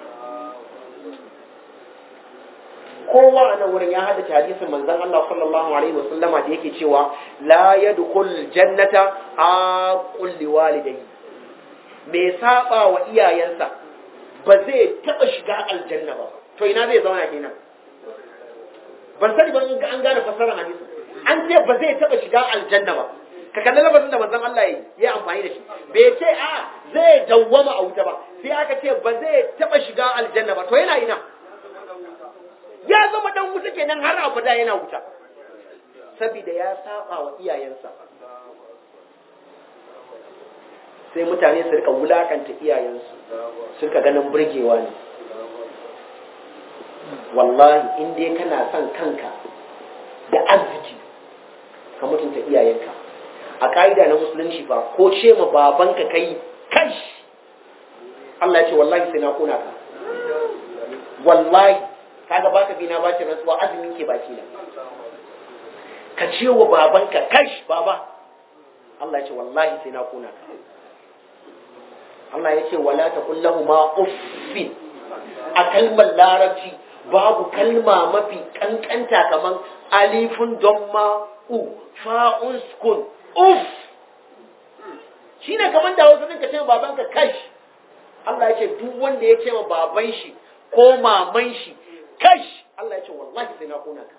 kowa a nan wurin ya haddace hadisin manzon Allah sallallahu alaihi wasallama da yake cewa la yadkhul jannata aqul liwalidayhi me saba wa iyayensa ba zai taba shiga aljanna ba to ina zai zauna kenan ban sani ban an gane fassarar hadisin an ce ba zai taba shiga aljanna ba ka kalli lafazin da manzon Allah ya yi amfani da shi bai ce a zai dawwama a wuta ba sai aka ce ba zai taba shiga aljanna ba to yana ina ya zama dan wuta kenan har abada yana wuta saboda ya saba wa iyayensa sai mutane su rika wulakanta iyayensu su rika ganin burgewa ne wallahi in dai kana son kanka da arziki ka mutunta iyayenka a ka'ida na musulunci ba ko ce ma babanka kai kai Allah ya ce wallahi sai na kona ka wallahi kaga baka bi na bace rantsuwa azumi ke baki na ka ce wa babanka kai baba Allah ya ce wallahi sai na kona ka Allah ya ce wala taqul lahumu uffin a kalmar larabci babu kalma mafi kankanta kaman alifun domma u fa'un sukun uf shi ne kamar da wasu ka ce ma babanka kash Allah ya ce duk wanda ya ce ma baban shi ko maman shi kash Allah ya ce wallahi sai na kona ka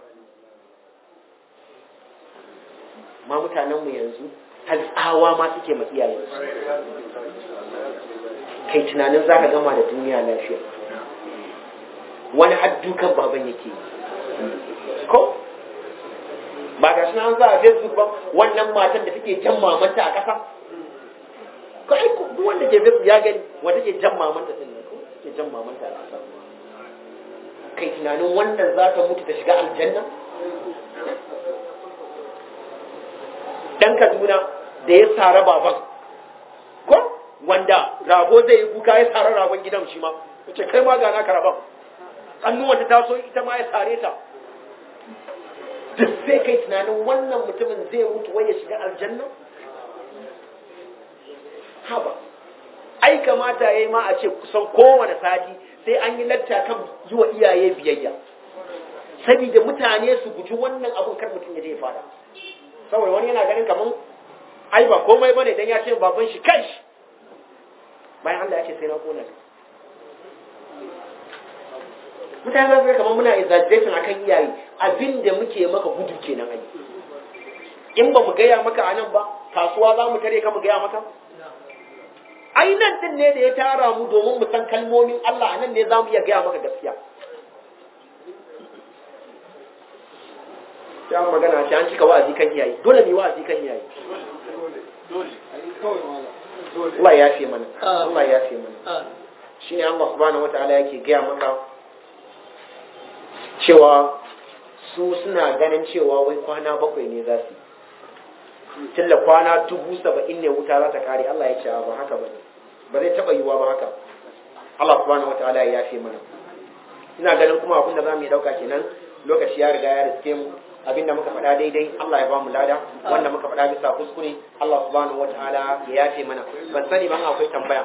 ma mutanenmu yanzu har tsawa ma suke ma iyayensu kai tunanin za ka gama da duniya lafiya wani haddukan baban yake ko ba ga shi an za a facebook ba wannan matan da take jan mamanta a ƙasa ko ai duk wanda ke facebook ya gani wanda take jan mamanta din ko take jan mamanta a ƙasa kai tunanin wannan za ta mutu ta shiga aljanna dan Kaduna da ya sara baban ko wanda rago zai yi kuka ya sara ragon gidan shi ma ce kai ma ga naka rabon annuwan ta taso ita ma ya sare ta duk sai kai tunanin wannan mutumin zai mutu wai ya shiga aljanna haba ai kamata yayi ma a ce kusan kowane sati sai an yi latta kan yi wa iyaye biyayya saboda mutane su guji wannan abun kar mutum ya je fada saboda wani yana ganin kaman ai ba komai bane dan ya ce baban shi kai bayan Allah ya ce sai na kona ka mutane za su ga kamar muna exaggeration akan iyaye abin da muke maka gudu kenan ai in ba mu gaya maka anan ba kasuwa za mu tare ka mu gaya maka ai nan din ne da ya tara mu domin mu san kalmomin Allah anan ne za mu iya gaya maka gaskiya sai an magana ce an cika wa'azi kan iyaye dole ne wa'azi kan iyaye Allah ya fi mana Allah ya fi mana shine Allah subhanahu wataala yake gaya maka cewa su suna ganin cewa wai kwana bakwai ne za su tilla kwana dubu saba'in ne wuta za ta kare Allah ya ce ba haka ba ba zai taɓa yiwuwa ba haka Allah subhanahu wataala ya yafe mana ina ganin kuma abin da za mu yi ɗauka kenan lokaci ya riga ya riske mu abin da muka faɗa daidai Allah ya ba mu lada wanda muka faɗa bisa kuskure Allah subhanahu wataala ya yafe mana ban sani ban akwai tambaya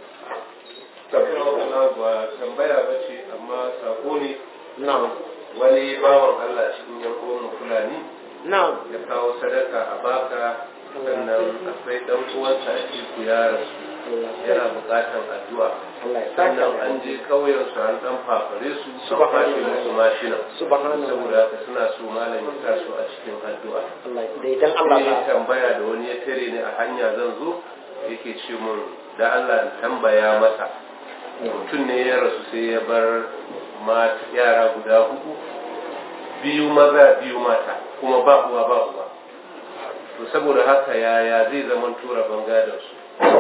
tambaya ba ce amma sako ne na'am wani bawan Allah cikin yan uwan fulani na'am ya kawo sadaka a baka sannan akwai dan uwansa a cikin ya rasu yana bukatan addu'a Allah ya saka sannan an je kauyen su an dan fafare su an Subhanallah. fashe musu mashina subhanallah saboda haka suna so malam ya sa su a cikin addu'a Allah da idan Allah ne ba tambaya da wani ya tare ni a hanya zan zo yake ce mun da Allah in tambaya masa mutum ne ya rasu sai ya bar mata yara guda hudu biyu maza biyu mata kuma ba uwa ba uwa to saboda haka yaya zai zama tura bangadar su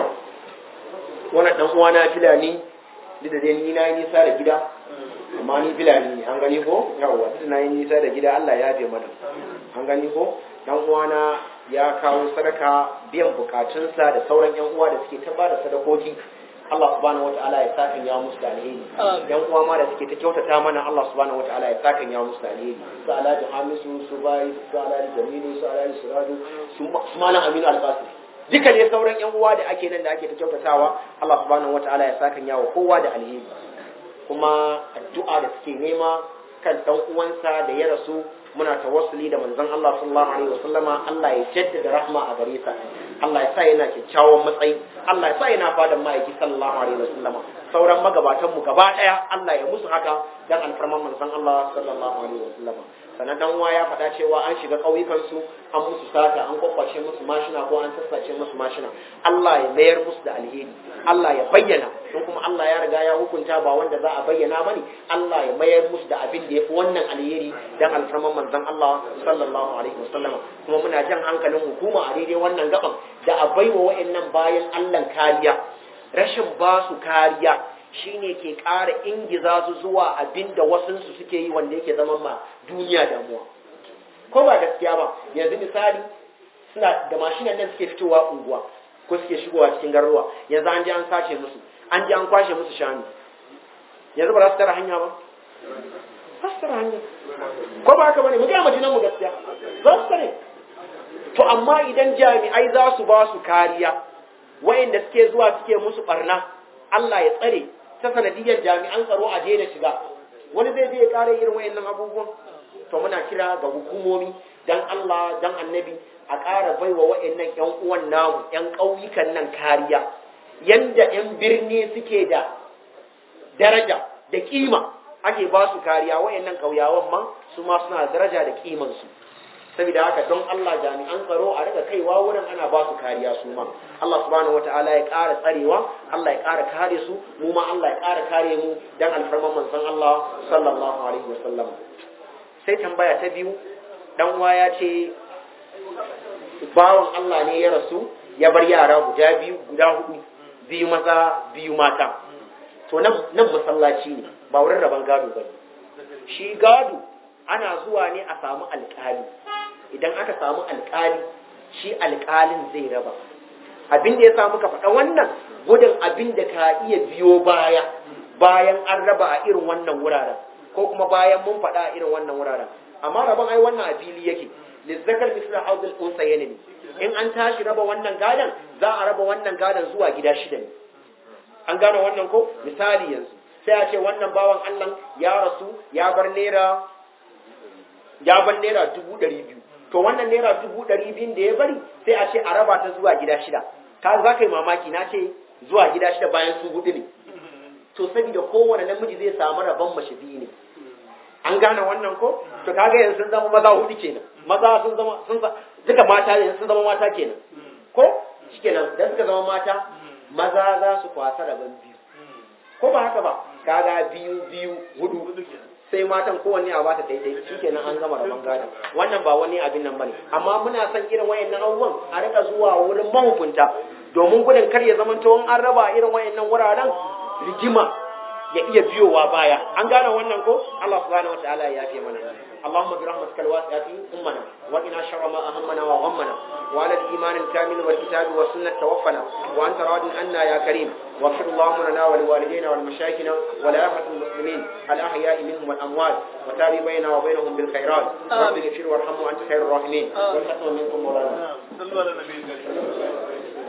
wannan dan uwa na filani duk da dai ni na yi nisa da gida amma ni filani ne an gani ko yawa duk na yi nisa da gida Allah ya yafe mana an gani ko dan uwa na ya kawo sadaka biyan bukatunsa da sauran yan uwa da suke ta bada sadakoki Allah subhanahu wataala ya saka ya musu da alheri yan uwa ma da suke ta kyautata mana Allah subhanahu wataala ya saka ya musu da alheri su Alhaji Hamisu su Bai su Alhaji Jamilu su Alhaji Suradu su Malam Aminu Albasi duka ne sauran yan uwa da ake nan da ake ta kyautatawa Allah subhanahu wataala ya saka yawa kowa da alheri kuma addu'a da suke nema kan dan uwansa da ya rasu muna tawassuli da manzon Allah sallallahu alaihi wasallama Allah ya jaddada rahma a gare sa Allah ya sa yana kyakkyawan matsayi Allah ya sa yana fadan ma'aiki sallallahu alaihi wasallama sauran magabatan mu gaba daya Allah ya musu haka dan alfarman manzon Allah sallallahu alaihi wasallama sannan dan uwa ya faɗa cewa an shiga ƙauyukan su an musu sata an kwakwace musu mashina ko an sassace musu mashina Allah ya mayar musu da alheri Allah ya bayyana don kuma Allah ya riga ya hukunta ba wanda za a bayyana bane Allah ya mayar musu da abin da yafi wannan alheri dan alfarman manzon Allah sallallahu alaihi wasallama kuma muna jan hankalin hukuma a daidai wannan gaban da a baiwa wa'annan bayan Allah kariya rashin ba su kariya shine ke ƙara ingiza su zuwa abin da wasunsu suke yi wanda yake zama ma duniya damuwa ko ba gaskiya ba yanzu misali suna da mashinan nan suke fitowa unguwa ko suke shigowa cikin garuruwa yanzu an je an sace musu an je an kwashe musu shanu yanzu ba za su tara hanya ba za su tara hanya ko ba haka bane mu ga majinan mu gaskiya za su tare to amma idan jami'ai za su ba su kariya wayanda suke zuwa suke musu barna Allah ya tsare ta sanadiyar jami'an tsaro a daina shiga wani zai je ya kare irin wayannan abubuwan to muna kira ga hukumomi dan Allah dan annabi a ƙara baiwa wayannan ƴan uwan namu ƴan ƙauyukan nan kariya yanda ƴan birni suke da daraja da kima ake ba su kariya wayannan ƙauyawan ma su ma suna da daraja da kiman su saboda haka don Allah jami'an tsaro a rika kaiwa wurin ana ba su kariya su ma Allah subhanahu wataala ya ƙara tsarewa Allah ya ƙara kare su mu ma Allah ya ƙara kare mu dan alfarman manzon Allah sallallahu alaihi wasallam sai tambaya ta biyu dan uwa ya ce bawan Allah ne ya rasu ya bar yara guda biyu guda hudu biyu maza biyu mata to nan nan masallaci ne ba wurin raban gado ba shi gado ana zuwa ne a samu alƙali idan aka samu alƙali shi alƙalin zai raba abin da ya samu ka faɗa wannan gudun abin da ka iya biyo baya bayan an raba a irin wannan wuraren ko kuma bayan mun faɗa a irin wannan wuraren amma rabon ai wannan a fili yake lizzakar misra hauzul unsa ne in an tashi raba wannan gadon za a raba wannan gadon zuwa gida shida ne an gane wannan ko misali yanzu sai a ce wannan bawan Allah ya rasu ya bar naira ya bar naira dubu ɗari biyu to wannan naira dubu ɗari biyun da ya bari sai a ce a raba ta zuwa gida shida ka za ka yi mamaki na ce zuwa gida shida bayan su hudu ne to saboda kowane namiji zai samu rabon mace biyu ne an gane wannan ko to kaga yanzu sun zama maza hudu kenan maza sun zama sun duka mata yanzu sun zama mata kenan ko shikenan da suka zama mata maza za su kwasa rabon biyu ko ba haka ba kaga biyu biyu hudu sai matan kowanne a bata daidai shikenan an gama rabon gado wannan ba wani abin nan bane amma muna son irin wayannan abubuwan a rika zuwa wurin mahukunta domin gudun kar ya zama in an raba irin wayannan wuraren rigima ya iya biyowa baya an gane wannan ko Allah subhanahu wataala ya yafe mana اللهم برحمتك الواسعة أمنا وإنا شر ما أهمنا وغمنا وعلى الإيمان الكامل والكتاب والسنة توفنا وأنت راض عنا يا كريم واغفر اللهم لنا ولوالدينا ولمشايخنا ولأمة المسلمين الأحياء منهم والأموات وتابع بيننا وبينهم بالخيرات رب اغفر وارحم وأنت خير الراحمين والحكم منكم مولانا صلوا على النبي الكريم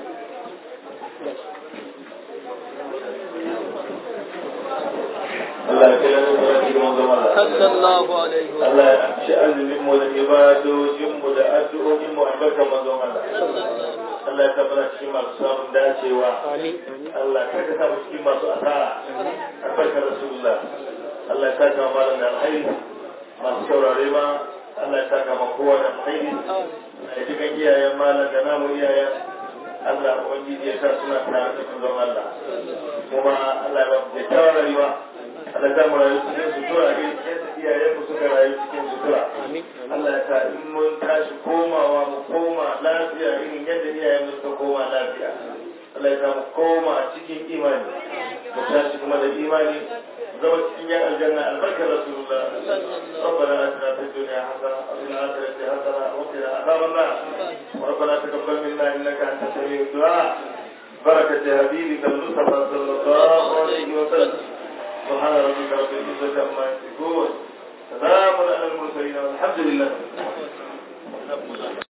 Allah ya kai mu da cikin manzon Allah. sallallahu alaihi wa Allah ya ci azumin mu da ibadojin mu da addu'o'in mu albarkar manzon Allah. Allah ya tabbata cikin masu samun dacewa. آمين Allah kar ka samu cikin masu asara. Albarkar Rasulullah. Allah ya saka malam da alkhairi. Masu saurare ma Allah ya saka ma kowa da alkhairi. Ya ji kan iyayen malam da namu iyayen. Allah Ubangiji ya sa suna tare da manzon Allah. Kuma Allah ya ba mu kyakkyawar rayuwa. Allah ya mu rayu cikin sutura a yadda iyayen mu suka rayu cikin sutura. آمين Allah ya sa in mun tashi komawa mu koma lafiya irin yadda iyayen mu suka koma lafiya. Allah ya sa mu koma cikin imani. Mu tashi kuma da imani zama cikin yan aljanna albarkar Rasulullah. ربنا آتنا في الدنيا حسنة وفي الآخرة حسنة وقنا عذاب النار. ربنا تقبل منا إنك أنت سميع الدعاء. بركة حبيبك المصطفى صلى الله عليه وسلم. سبحان ربك رب العزة عما يصفون. سلام على المرسلين والحمد لله